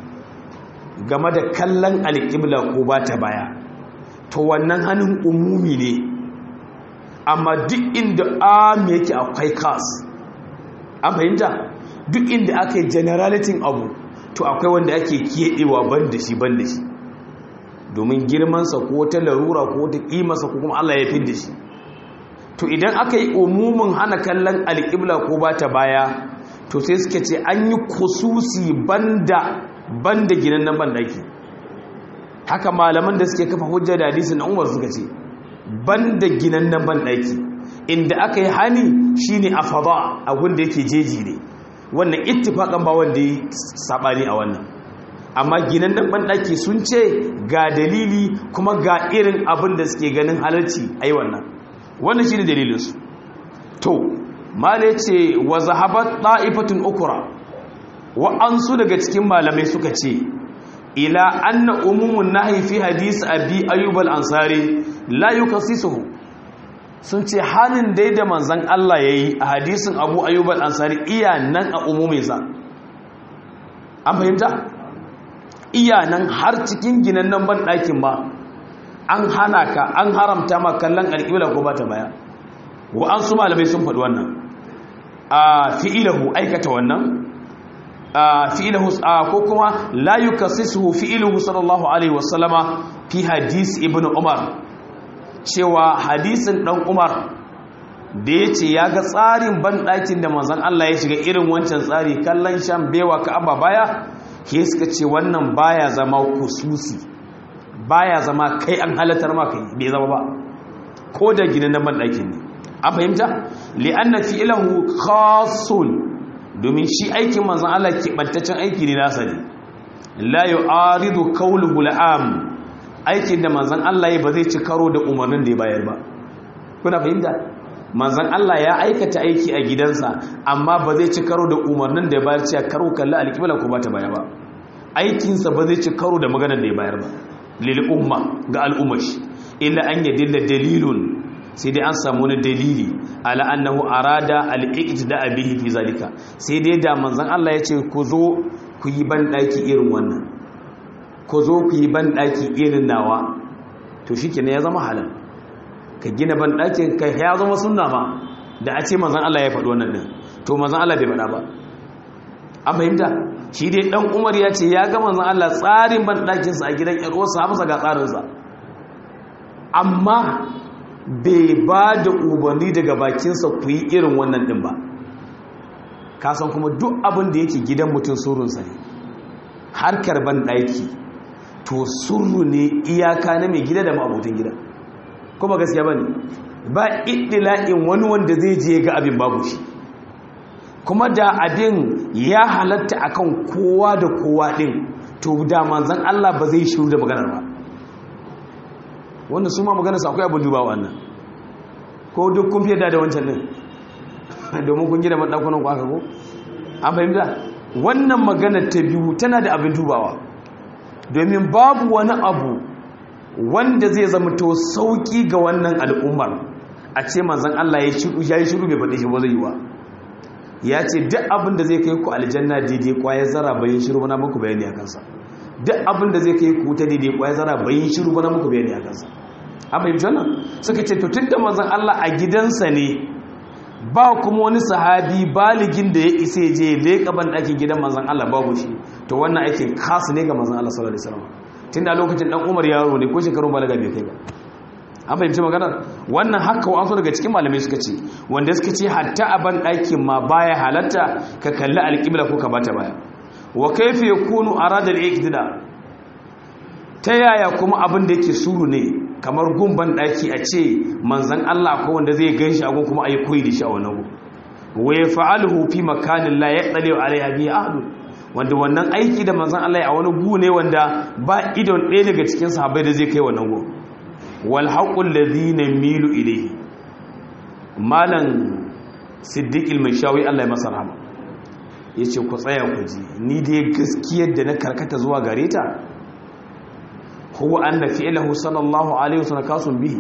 game da kallon al-qibla ko ba ta baya to wannan hannun umumi ne amma duk inda am yake akwai khas an fahimta duk inda aka yi generalitin abu to akwai wanda ake keɗewa ban da shi ban da shi domin girmansa ko ta larura ko ta ƙimarsa ko kuma Allah ya fi da shi to idan aka yi umumin hana kallon alƙibla ko ba ta baya to sai suka ce an yi kususi banda banda ginan nan bandaki haka malaman da suke kafa hujja da hadisi na umar suka ce banda ginan nan bandaki inda aka yi hani shine a fada a wanda yake jeji ne wannan ittifakan ba wanda yi sabani a wannan amma ginan nan bandaki sun ce ga dalili kuma ga irin abin da suke ganin halarci ai wannan wannan shine dalilin su to mala ce wa zahabat ta'ifatun ukra wa ansu daga cikin malamai suka ce ila anna umumun nahyi fi hadisi abi ayyub al-ansari la yukassisuhu sun ce halin dai da manzan Allah ya yi a hadisin abu ayyub al-ansari iya nan a umuminsa an fahimta iya nan har cikin ginan nan ban ɗakin ba an hana ka an haramta ma kallon alƙibla ko ba ta baya wa an su malamai sun faɗi wannan a fi'ilahu aikata wannan fi'ilahu ko kuma la yukassisuhu fi'iluhu sallallahu alaihi wasallama fi hadis ibnu umar cewa hadisin ɗan umar da ya ce ya ga tsarin banɗakin da manzan Allah ya shiga irin wancan tsari kallon shan bewa ka abba baya ke suka ce wannan baya zama kususi baya zama kai an halatar maka bai zama ba ko da gina na banɗakin ne an fahimta li'anna fi'lahu khasun domin shi aikin manzan Allah keɓantaccen aiki ne nasa ne la yu'aridu qawluhu la'am aikin da manzan Allah ya ba zai ci karo da umarnin da ya bayar ba kuna fahimta manzan Allah ya aikata aiki a gidansa amma ba zai ci karo da umarnin da ya bayar cewa karo kalli alƙibla ko ba ta baya ba aikinsa ba zai ci karo da maganar da ya bayar ba lil umma ga al'ummar shi illa an yadilla dalilun sai dai an samu wani dalili ala annahu arada al-iqtida bihi fi zalika sai dai da manzan Allah ya ce ku zo ku yi ban daki irin wannan ko zo ku yi banɗaki irin nawa to shi ya zama halal ka gina banɗakin ka ya zama sunna ma da a ce mazan Allah ya faɗi wannan ɗin to mazan Allah bai faɗa ba an fahimta shi dai ɗan umar ya ce ya ga mazan Allah tsarin banɗakinsa a gidan ƴar'uwarsa hamsa ga tsarinsa amma bai ba da umarni daga bakinsa ku yi irin wannan ɗin ba kasan kuma duk abin da yake gidan mutum surunsa ne harkar banɗaki to surru ne iyaka na mai gida da ma'abotan gida kuma gaskiya ba ne ba iddila'in wani wanda zai je ga abin babu shi kuma da abin ya halatta akan kowa da kowa din to da manzan Allah ba zai shiru da maganar ba wanda su ma maganar sa akwai abin duba wannan ko duk kun fiye da wancan din domin kun gida maɗakunan ku aka ko an fahimta wannan maganar ta biyu tana da abin dubawa domin babu wani abu wanda zai zama to sauki ga wannan al'ummar a ce manzan Allah ya yi shiru bai faɗi shi ba zai yi wa ya ce duk abin da zai kai ku aljanna daidai kwaye zara bayan shiru bana muku bayani a kansa duk abin da zai kai ku ta daidai kwaye zara bayan shiru bana muku bayani a kansa an fahimci wannan suka ce to tun da manzan Allah a gidansa ne ba kuma wani sahabi baligin da ya isa ya je leƙa ban ɗakin gidan manzan Allah babu shi to wannan aikin kasu ne ga manzan Allah sallallahu alaihi wasallam tun da lokacin dan Umar yaro ne ko shekarun balaga bai kai ba an fahimci maganar wannan haka wa daga cikin malamai suka ce wanda suka ce hatta a ban ɗakin ma baya halatta ka kalli alƙibla ko ka bata baya wa kaifa yakunu arada al-iqtida ta yaya kuma abin da yake suru ne kamar gumban ɗaki a ce manzan Allah ko wanda zai gan shi a kuma a yi koyi da shi a wani wa yaf'aluhu fi makanin la yaqdiru alaiha bi ahad wanda wannan aiki da manzon Allah a wani gu ne wanda ba idon ɗaya daga cikin sahabbai da zai kai wannan gu wal haqqul ladhina milu ilayhi malan siddiq al-mashawi Allah ya masa rahama yace ku tsaya ku ji ni dai gaskiyar da na karkata zuwa gare ta huwa anna fi'lahu sallallahu alaihi wasallam kasun bihi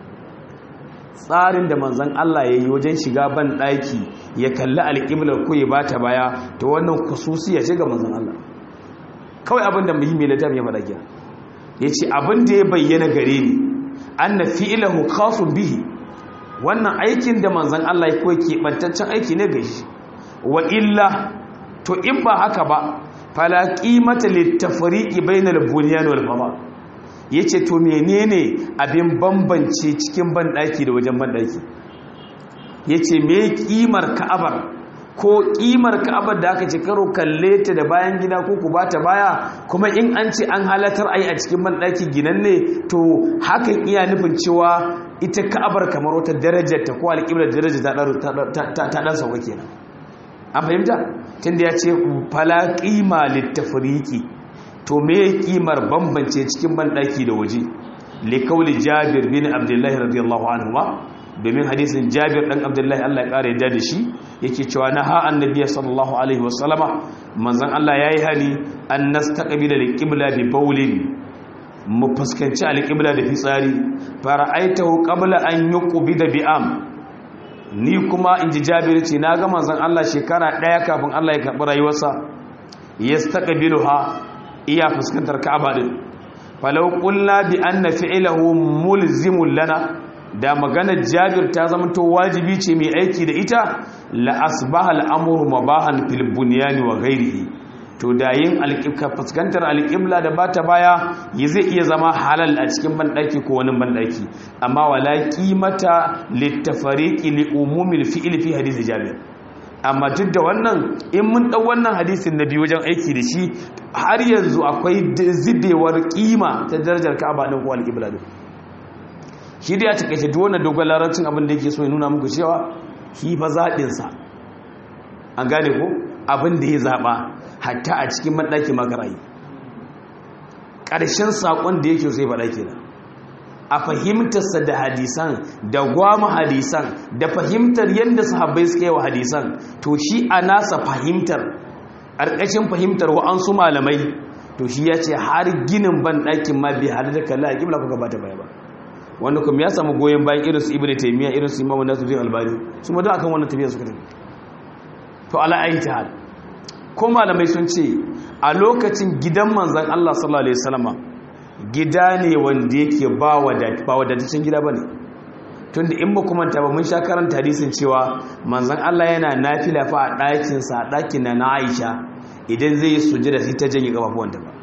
tsarin da manzon Allah yayi wajen shiga ban daki ya kalli alqiblar ko ya bata baya to wannan khususiya ce ga manzon Allah kawai abin da muhimmi na tafiya faɗa kiya yace abin da ya bayyana gare ni anna fi'lahu kasun bihi wannan aikin da manzon Allah ya koyi kebantaccen aiki ne ga shi wa illa to in ba haka ba fala qimata litafriqi bainal bunyan wal fama yace to menene abin bambance cikin bandaki da wajen bandaki yace me kimar ka'abar ko kimar ka'abar da aka ce karo kalle ta da bayan gida ko ku bata baya kuma in an ce an halatar ai a cikin bandaki ginanne to hakan iya nufin cewa ita ka'abar kamar wata darajar ta ko alƙiblar darajar ta dan sauka kenan an fahimta tunda ya ce fala qima littafriqi to me kimar bambance cikin bandaki da waje li kauli jabir bin abdullahi radiyallahu anhu domin hadisin jabir dan abdullahi Allah ya kare yadda da shi yake cewa na ha annabi sallallahu alaihi wasallama manzon Allah yayi hali an nastaqbila liqibla bi bawlin mu fuskanci alqibla da fitsari fara'aitahu qabla an yuqbida bi am ni kuma inji jabir ce na ga manzon Allah shekara daya kafin Allah ya karbi rayuwarsa yastaqbiluha iya fuskantar ka'aba din falau qulna bi anna fi'lahu mulzimun lana da maganar jabir ta zama to wajibi ce mai aiki da ita la asbaha al'amuru mabahan fil bunyani wa ghairihi to da yin alƙibka fuskantar alƙibla da bata baya yi zai iya zama halal a cikin banɗaki ko wani banɗaki amma wala qimata littafariqi li umumil fi'li fi hadisi jabir amma duk da wannan in mun ɗau wannan hadisin na biyu wajen aiki da shi har yanzu akwai zibewar kima ta darajar ka'aba ɗin ko alƙibla ɗin shi da ya takaice duk wannan dogon larabcin abin da yake so ya nuna muku cewa shi fa zaɓinsa an gane ko abin da ya zaɓa hatta a cikin maɗaki makarayi ƙarshen saƙon da yake so ya faɗa kenan a fahimtarsa da hadisan da gwama hadisan da fahimtar yadda sahabbai suka yi wa hadisan to shi a nasa fahimtar ƙarƙashin fahimtar wa'ansu malamai to shi ya ce har ginin ban ɗakin ma bai hada da kalla a ƙibla kuka bata baya ba wanda kuma ya samu goyon bayan irinsu ibn taymiya irinsu imamu nasu bin albani su ma duk akan wannan tafiya suka tafi to ala ayi ta hal ko malamai sun ce a lokacin gidan manzon Allah sallallahu alaihi wasallama gida ne wanda yake ba wadataccen gida ba ne tun da in ba kuma ta ba mun sha karanta hadisin cewa manzan Allah yana nafila fa a ɗakinsa a ɗakin na na aisha idan zai yi sujada sai ta janye ƙafafuwanta ba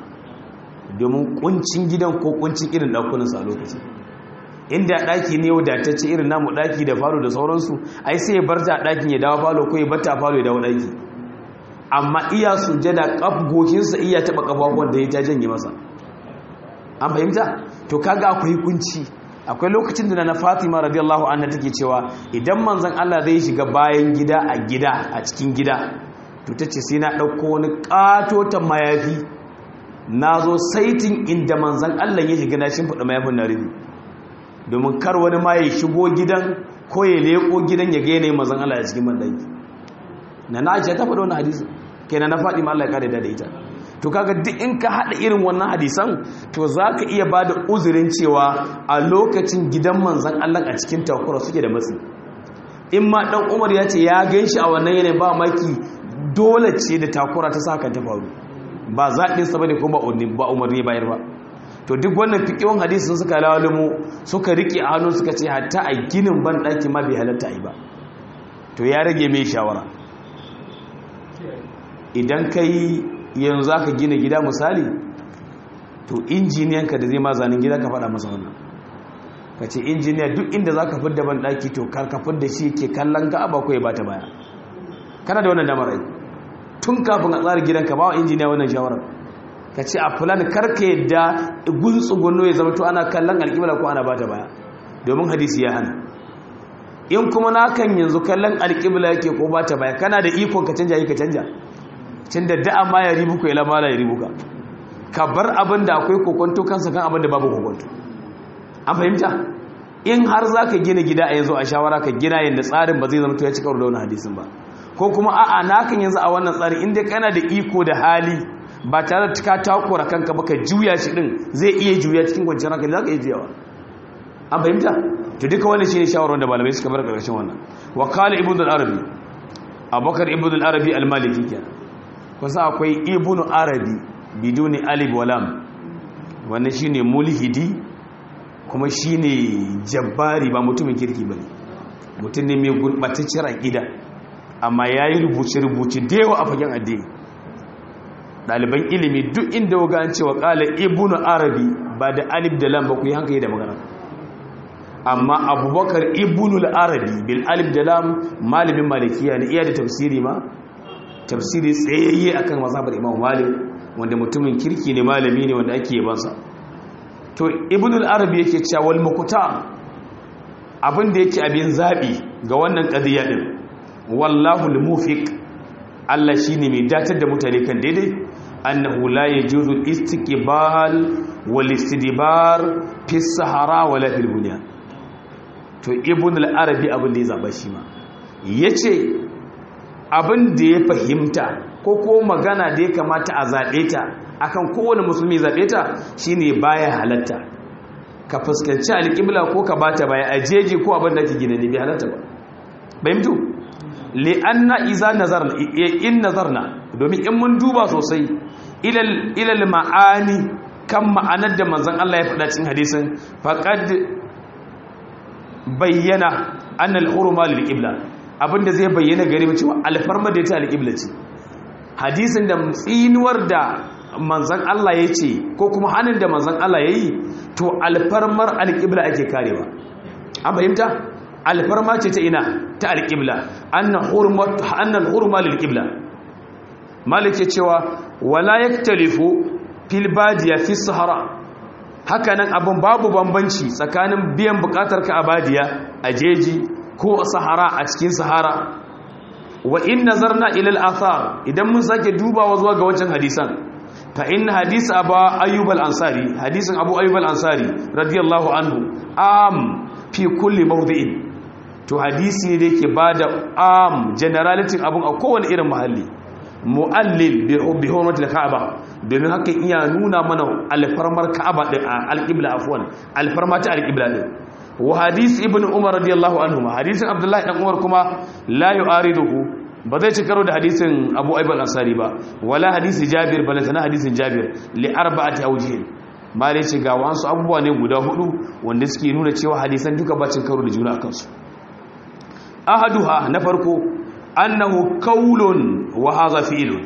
domin ƙuncin gidan ko ƙuncin irin ɗakunansa a lokacin inda ɗaki ne wadatacce irin namu ɗaki da falo da sauransu ai sai ya bar ta ɗakin ya dawo falo ko ya bar ta falo ya dawo ɗaki amma iya sujada ƙaf gokinsa iya taɓa ƙafafuwan da ya ta janye masa an fahimta to kaga akwai kunci akwai lokacin da na Fatima radiyallahu anha take cewa idan manzon Allah zai shiga bayan gida a gida a cikin gida to tace sai na dauko wani katotan mayafi nazo saitin inda manzon Allah ya shiga na shimfida mayafin na rufi domin kar wani ma ya shigo gidan ko ya leko gidan ya ga yanayin manzon Allah a cikin bandaki na na Aisha ta faɗa wannan hadisi kenan na Fatima Allah ya kare da ita to kaga duk in ka hada irin wannan hadisan to zaka iya bada uzurin cewa a lokacin gidan manzon Allah a cikin takura suke da matsi in ma dan Umar ya ce ya ganshi a wannan yanayin ba maki dole ce da takura ta saka ta faru ba zaɗin sa bane kuma ba umarni bayar ba to duk wannan fikiyon hadisin suka lalumo suka rike a hannu suka ce hatta a ginin ban daki ma bai halatta ai ba to ya rage mai shawara idan kai yanzu za ka gina gida misali to injiniyanka da zai ma zanen gida ka faɗa masa wannan ka ce injiniya duk inda za ka fidda ban ɗaki to ka fidda shi ke kallon ka ba ko ya bata baya kana da wannan damar rai tun kafin a tsara gidanka ba wa injiniya wannan shawarar ka ce a fulan karka yadda gunsu gunno ya zama to ana kallon alƙibla ko ana bata baya domin hadisi ya hana in kuma nakan yanzu kallon alƙibla yake ko ba ta baya kana da ikon ka canja yi ka canja cin da da'a ma ya ribuka ila ma la ya ribuka ka bar abin da akwai kokonto kansa kan abin da babu kokonto an fahimta in har za ka gina gida a yanzu a shawara ka gina yadda tsarin ba zai zama to ya ci karo da wani hadisin ba ko kuma a'a nakan yanzu a wannan tsarin inda kana da iko da hali ba tare da ka takura kanka ba ka juya shi din zai iya juya cikin kwanciyar hankali za ka iya juyawa an fahimta to duka wani shi ne shawarar da malamai suka bar ƙarshen wannan wa kala ibn al-arabi abubakar ibn al-arabi al-maliki kenan kusa akwai ibn arabi biduni alif wa lam wannan shine mulhidi kuma shine jabbari ba mutumin kirki bane mutum ne mai gurbatacciyar aqida amma yayi rubuce rubuce da yawa a fagen addini ɗaliban ilimi duk inda waga an cewa ƙala ibnu arabi ba da alif da lam ba ku yi hankali da magana amma abubakar ibnu arabi bil alif da lam malamin malikiya ne iya da tafsiri ma tafsiri tsayayye akan mazhabar imam malik wanda mutumin kirki ne malami ne wanda ake yabansa to ibnu arabi yake cewa wal mukuta abin da yake abin zabi ga wannan qadiya din wallahu al-mufiq Allah shine mai datar da mutane kan daidai annahu la yajuzu istiqbal wal istidbar fi sahara wala fil bunyan to ibn al-arabi abin da ya zaba shi ma yace abin da ya fahimta ko ko magana da ya kamata a zabe ta akan kowane musulmi zabe ta shine baya halatta ka fuskanci alƙibla ko ka bata baya a jeji ko abin da ke gina ne bai halatta ba bayyana li'anna iza nazarna in nazarna domin in mun duba sosai ilal ilal ma'ani kan ma'anar da manzon Allah ya faɗa cikin hadisin faqad bayyana anna al-hurma lil qibla abinda zai bayyana gare mu cewa alfarma da ta al-qibla ce hadisin da tsinuwar da manzon Allah ya ce ko kuma hanin da manzon Allah ya yi to alfarmar al-qibla ake karewa an fahimta alfarma ce ta ina ta alƙibla annan hurma lilƙibla malik ya cewa wala ya talifu filbadiya fi sahara hakanan abin babu bambanci tsakanin biyan bukatar ka a badiya a jeji ko a sahara a cikin sahara wa in nazarna ilal athar idan mun sake dubawa zuwa ga wancan hadisan fa in hadis abu ayyub al-ansari hadisin abu ayyub al-ansari radiyallahu anhu am fi kulli mawdi'in to hadisi ne da yake bada am generality abun a kowane irin muhalli mu'allil bi hurmatil ka'aba domin hakan iya nuna mana alfarmar ka'aba din alqibla afwan alfarma ta alqibla din wa hadisi ibnu umar radiyallahu anhu hadisin abdullahi dan umar kuma la yu'ariduhu ba zai ci karo da hadisin abu aibal ansari ba wala hadisi jabir balantana hadisin jabir li arba'ati awjihin ma dai ce ga wasu abubuwa ne guda hudu wanda suke nuna cewa hadisan duka ba cin karo da juna kansu ahaduha na farko annahu qaulun wa hadha fi'lun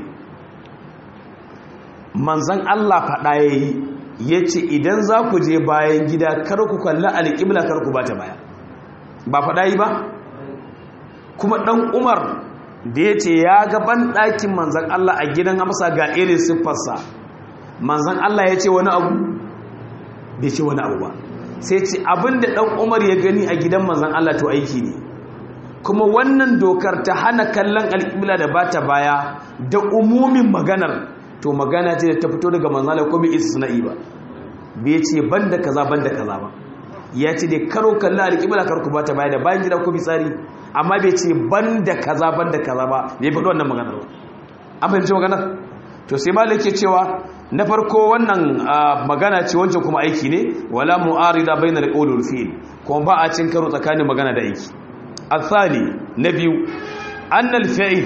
manzon Allah fada yayi yace idan za ku je bayan gida kar ku kalla alqibla kar ku bata baya ba fada yi ba kuma dan Umar da yace ya ga ban dakin manzon Allah a gidan Hamsa ga irin siffarsa manzon Allah yace wani abu bai ce wani abu ba sai ce abinda dan Umar ya gani a gidan manzon Allah to aiki ne kuma wannan dokar ta hana kallon alƙibla da ba ta baya da umumin maganar to magana ce da ta fito daga manzala ko bai isa sana'i ba bai ce ban da kaza ban da kaza ba ya ce dai karo kallon alƙibla kar ku ba ta baya da bayan gida ko tsari amma bai ce ban da kaza ban da kaza ba bai faɗi wannan maganar ba an fahimci maganar to sai malik ke cewa na farko wannan magana ce wancan kuma aiki ne wala mu'arida bainal qawli wal fi'l kuma ba a cin karo tsakanin magana da aiki الثاني نبي أن الفعل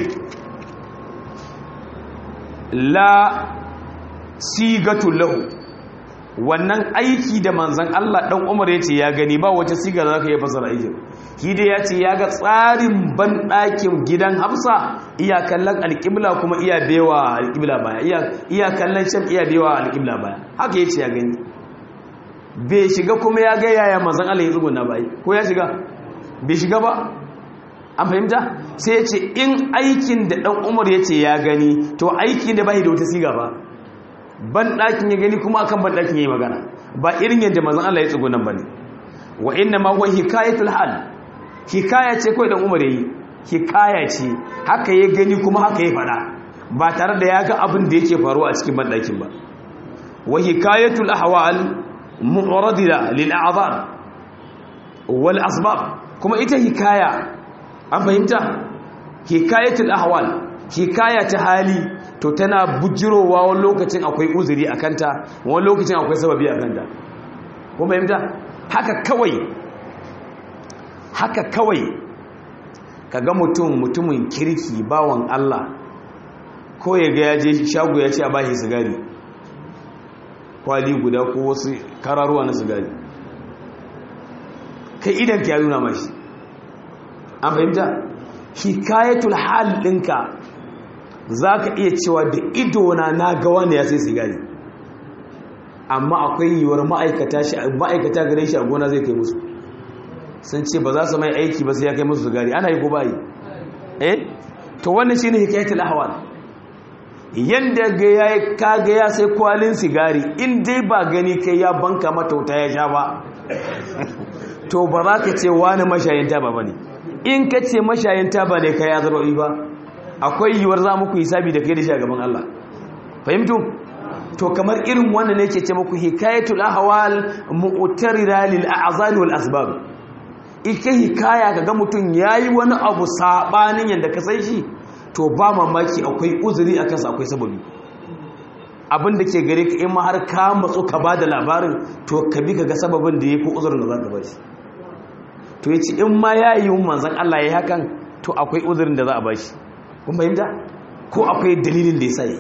لا سيغة له wannan aiki da manzan Allah dan Umar yace ya gani ba wace siga da zaka yi fasara aikin shi dai yace ya ga tsarin ban ɗakin gidan Hafsa iya kallon alƙibla kuma iya bewa alƙibla baya iya iya kallon sham iya bewa alƙibla baya haka yace ya gani bai shiga kuma ya ga yaya manzan Allah ya tsuguna bai ko ya shiga bai shiga ba an fahimta sai ya ce in aikin da ɗan umar ya ce ya gani to aikin da bai da wata siga ba ban ɗakin ya gani kuma akan ban ɗakin ya yi magana ba irin yadda mazan Allah ya tsugu nan ba ne wa inna ma huwa hikayatul hal hikaya ce kawai dan umar yayi hikaya ce haka ya gani kuma haka ya fada ba tare da ya ga abin da yake faruwa a cikin bandakin ba wa hikayatul ahwal mu'radila lil a'dhar wal asbab kuma ita hikaya an fahimta hikayatul ahwal hikaya ta hali to tana bujirowa wani lokacin akwai uzuri a kanta wani lokacin akwai sababi a kanta kuma fahimta haka kawai haka kawai kaga mutum mutumin kirki bawan Allah ko ya ga ya je shago ya ce a bashi sigari kwali guda ko wasu kararuwa na sigari kai idan ka nuna mashi an fahimta hikayatul hal ɗinka za ka iya cewa da idona na ga wanda ya sai sigari amma akwai yiwuwar ma'aikata gare shi a gona zai kai musu sun ce ba za su mai aiki ba sai ya kai musu sigari ana yi ko ba yi eh to wannan shi ne hikayatul ahwal yadda ga ya kaga ya sai kwalin sigari in dai ba gani kai ya banka mata wuta ya sha ba to ba za ka ce wani mashayin taba ba ne in ka ce mashayin taba ne ka ya zarba'i ba akwai yiwuwar za muku hisabi da kai da shi a gaban Allah fahimtu to kamar irin wannan ne ke ce muku hikayatul ahwal mu'tarira lil a'zan wal asbab ike hikaya kaga mutum yayi wani abu sabanin yanda ka san shi to ba mamaki akwai uzuri a kansa akwai sababi abin da ke gare ka in ma har ka matsu ka ba da labarin to ka bi ka ga sababin da ya fi uzurin da za ka ba shi to ya ce in ma ya yi manzan Allah ya yi hakan to akwai uzurin da za a ba shi kun fahimta ko akwai dalilin da ya sa yi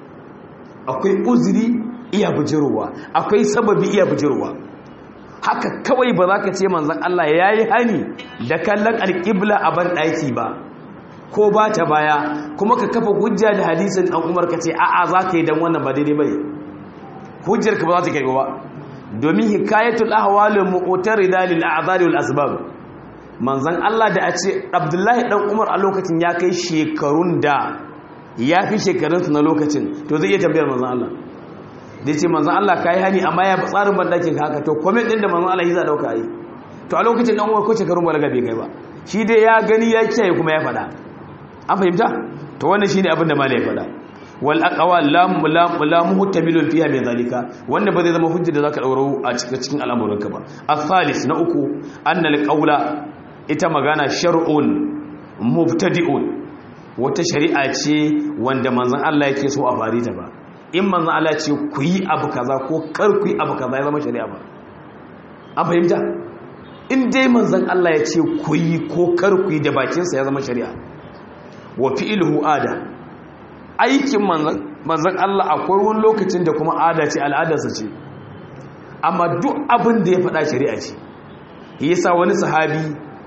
akwai uzuri iya bujirowa akwai sababi iya bujirowa haka kawai ba za ka ce manzan Allah ya yi hani da kallon alƙibla a ban ɗaki ba ko ba ta baya kuma ka kafa hujja da hadisin ɗan umar ka ce a'a za ka yi don wannan ba daidai bai hujjar ka ba za ta kai ba domin hikayatul ahwalul mu'tarida lil a'zari wal asbab manzon Allah da a ce Abdullahi dan Umar a lokacin ya kai shekarun da ya fi shekarun na lokacin to zai iya tambayar manzon Allah da ce manzon Allah kai hani amma ya tsarin bandakin ka haka to comment din da manzon Allah yi za dauka yi to a lokacin dan Umar ko shekarun balaga bai kai ba shi dai ya gani ya kiyaye kuma ya faɗa an fahimta to wannan shine abin da malai faɗa wal aqwal lam lam lam muhtamilun fiha min zalika wanda ba zai zama hujja da zaka dauro a cikin cikin al'amuranka ba al-thalith na uku annal qawla ita magana shar'un mubtadi'un wata shari'a ce wanda manzon Allah yake so a fari ta ba in manzon Allah ce ku yi abu kaza ko kar ku yi abu kaza ya zama shari'a ba an fahimta in dai manzon Allah ya ce ku yi ko kar ku yi da bakinsa ya zama shari'a wa fi'luhu ada aikin manzan Allah akwai wani lokacin da kuma ada ce al'adarsa ce amma duk abin da ya faɗa shari'a ce yasa wani sahabi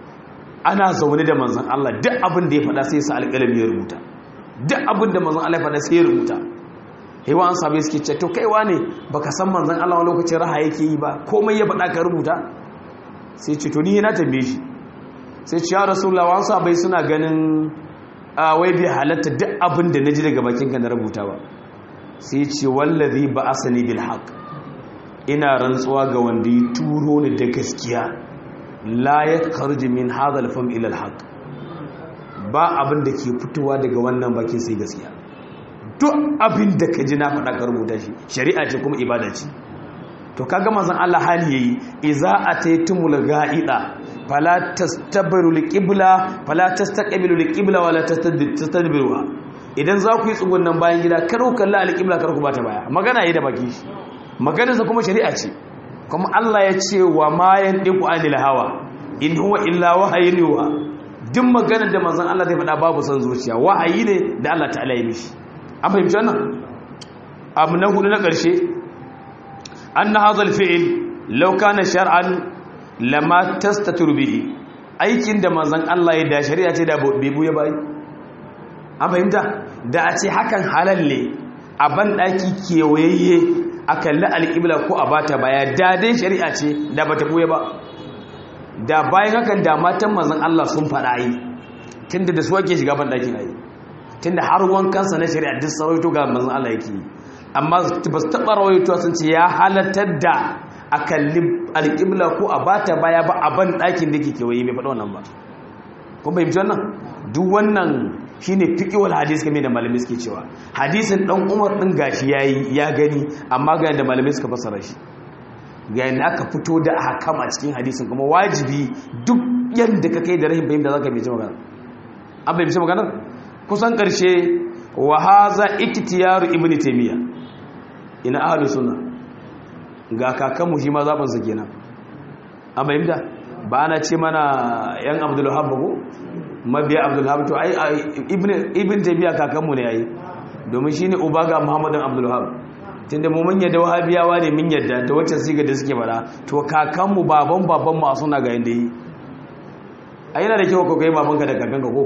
ana zaune da manzan Allah duk abin da ya faɗa sai sa alƙalami ya rubuta duk abin da manzan Allah ya faɗa sai ya rubuta hewa an sabai suke ce to kaiwa ne baka san manzan Allah wani lokacin raha yake yi ba komai ya faɗa ka rubuta sai ce to ni na tambaye shi sai ce ya rasulullah wani sabai suna ganin a wai bai halatta duk abin da na ji daga bakinka na rubuta ba sai ce wallazi ba asani bil haq ina rantsuwa ga wanda ya turo ni da gaskiya la ya kharji min hadha al fam ila al haq ba abin da ke fitowa daga wannan bakin sai gaskiya duk abin da ka ji na faɗa ka rubuta shi shari'a ce kuma ibada ce to kaga manzon Allah hali yayi iza ataytumul ga'ida fala tastabiru liqibla fala tastaqbilu liqibla wala tastadbiruha idan za ku yi tsugunnan bayan gida kar ku kalla alqibla kar ku bata baya magana yi da baki shi maganar sa kuma shari'a ce kuma Allah ya ce wa ma yandiqu anil hawa in huwa illa wahayin yuha duk maganar da manzon Allah zai faɗa babu san zuciya wahayi ne da Allah ta'ala ya mishi an fahimci wannan abu na hudu na ƙarshe anna hadha al-fi'l law kana shar'an lama tastatur bihi aikin da manzon Allah ya da shari'a ce da bai buya bai an fahimta da a ce hakan halal ne a ban daki kewayayye a kalli alƙibla ko a bata baya da dai shari'a ce da bata buya ba da bayan hakan da matan manzon Allah sun faɗa yi tunda da su ake shiga ban dakin ayi tunda har wankansa na shari'a duk sarauto ga manzon Allah yake yi amma ba su taɓa rawaito sun ce ya halatar da a kalli alƙibla ko a bata baya ba a ban ɗakin da ke kewaye bai faɗa wannan ba kun fahimci wannan duk wannan shine fiqhul hadis kamar da malamai suke cewa hadisin dan Umar din gashi yayi ya gani amma ga yanda malamai suka fassara shi ga yanda aka fito da hakam a cikin hadisin kuma wajibi duk yanda ka kai da rahin fahimta zaka bai magana an bai magana kusan karshe wa haza iktiyaru ibnu taymiya ina ahlus sunna ga kakanmu shi ma zaban sa kenan an fahimta ba ana ce mana yan abdul wahab ko mabiya abdul wahab to ai ibn ibn tabiya kakanmu ne yayi domin shine uba ga muhammadin abdul wahab tunda mu mun yadda wahabiyawa ne mun yadda ta wacce siga da suke fara to kakanmu baban baban mu a suna ga yanda yi ai yana da kyau ka kai babanka da kakanka ko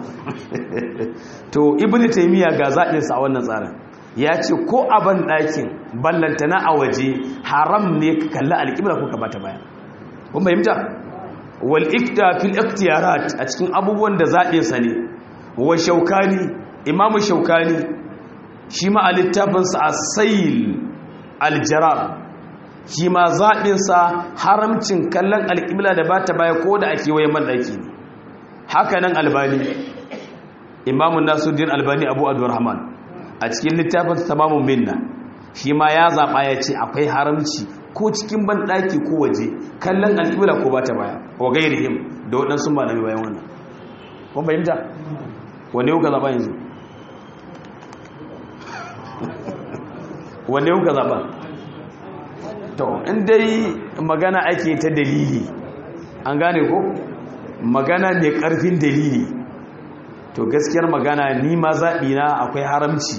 to ibn taymiya ga zaɓin sa a wannan tsarin ya ce ko a ban ɗakin ballantana a waje haram ne ka kalli alƙibla ko ka bata baya kun fahimta wal ikta fil ikhtiyarat a cikin abubuwan da zaɓe sa ne wa shaukani imamu shaukani shi ma a littafinsa a sayil aljarar shi ma zaɓinsa haramcin kallon alƙibla da ba ta baya ko da ake waye maɗaki ne haka nan albani imamun nasuddin albani abu abdurrahman a cikin littafinsa tamamun minna shi ma ya zaɓa ya ce akwai haramci ko cikin banɗaki ko waje kallon alƙibla ko ba ta baya wa gairihim da waɗansu ba na bayan wannan kun fahimta wanne yau ka zaɓa yanzu wanne yau ka zaɓa to in dai magana ake ta dalili an gane ko magana mai ƙarfin dalili to gaskiyar magana ni ma zaɓi na akwai haramci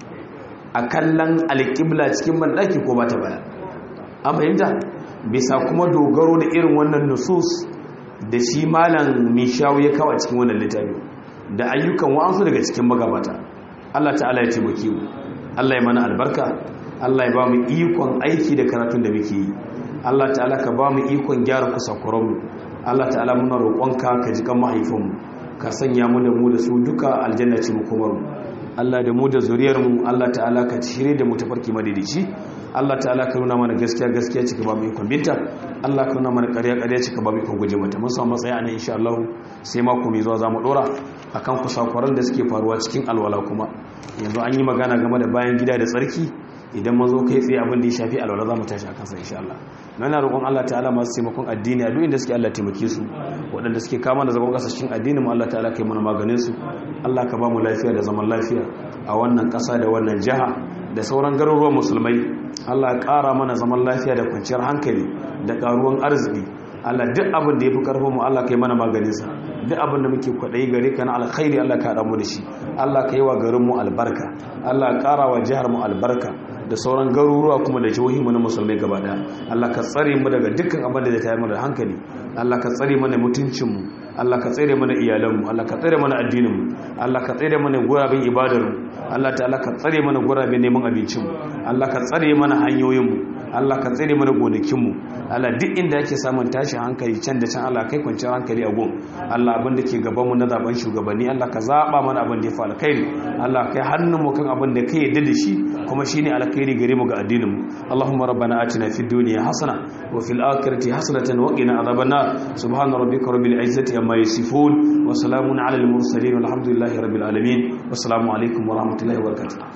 a kallon alƙibla cikin banɗaki ko ba ta baya an fahimta bisa kuma dogaro da irin wannan nusus da shi malam mishawu ya kawo cikin wannan littafi da ayyukan wa'ansu daga cikin magabata Allah ta'ala ya taimake mu Allah ya mana albarka Allah ya ba mu ikon aiki da karatun da muke yi Allah ta'ala ka ba mu ikon gyara kusakuranmu Allah ta'ala muna roƙonka ka ji kan mahaifinmu ka sanya mu da mu da su duka aljanna ce mu kuma Allah da mu da zuriyarmu Allah ta'ala ka shirye da mu tafarki madidici Allah ta'ala ka nuna mana gaskiya gaskiya cika ba mu ikon binta Allah ka nuna mana ƙarya ƙarya cika ba mu ikon guje mata mun samu matsayi a nan insha Allah sai mako mai zuwa zamu dora akan kusakuran da suke faruwa cikin alwala kuma yanzu an yi magana game da bayan gida da tsarki idan mun zo kai tsaye abin da ya shafi alwala za mu tashi a kansa insha Allah na roƙon Allah ta'ala masu taimakon addini a duk inda suke Allah taimake su waɗanda suke kama da zagon ƙasa cikin addinin mu Allah ta'ala kai mana maganin su Allah ka ba mu lafiya da zaman lafiya a wannan ƙasa da wannan jiha da sauran garuruwan musulmai Allah ya ƙara mana zaman lafiya da kwanciyar hankali da ƙaruwan arziki Allah duk abin da ya fi ƙarfin mu Allah ka yi mana maganinsa duk abin da muke kwaɗayi gare ka na alkhairi Allah ka haɗa mu da shi Allah ka yi wa garin mu albarka Allah ya ƙara wa jihar mu albarka da sauran garuruwa kuma da jihohi mu na musulmai gaba ɗaya Allah ka tsare mu daga dukkan abin da zai tayar mana da hankali Allah ka tsare mana mutuncin mu Allah ka tsare mana iyalanmu Allah ka tsare mana addininmu Allah ka tsare mana gurabin ibadarmu Allah ta'ala ka tsare mana gurabin neman abincinmu Allah ka tsare mana hanyoyinmu Allah ka tsare mana gonakinmu Allah duk inda yake samun tashin hankali can da can Allah kai kwanciyar hankali a gun Allah abin da ke gaban mu na zaben shugabanni Allah ka zaba mana abin da ya fi alkhairi Allah kai hannun mu kan abin da kai yadda da shi kuma shine alkhairi gare mu ga addinin mu Allahumma rabbana atina fid dunya hasana wa fil akhirati hasanatan wa qina adhaban nar subhana rabbika rabbil izzati amma yasifun wa salamun ala al mursalin walhamdulillahi rabbil alamin wassalamu alaikum wa rahmatullahi wa barakatuh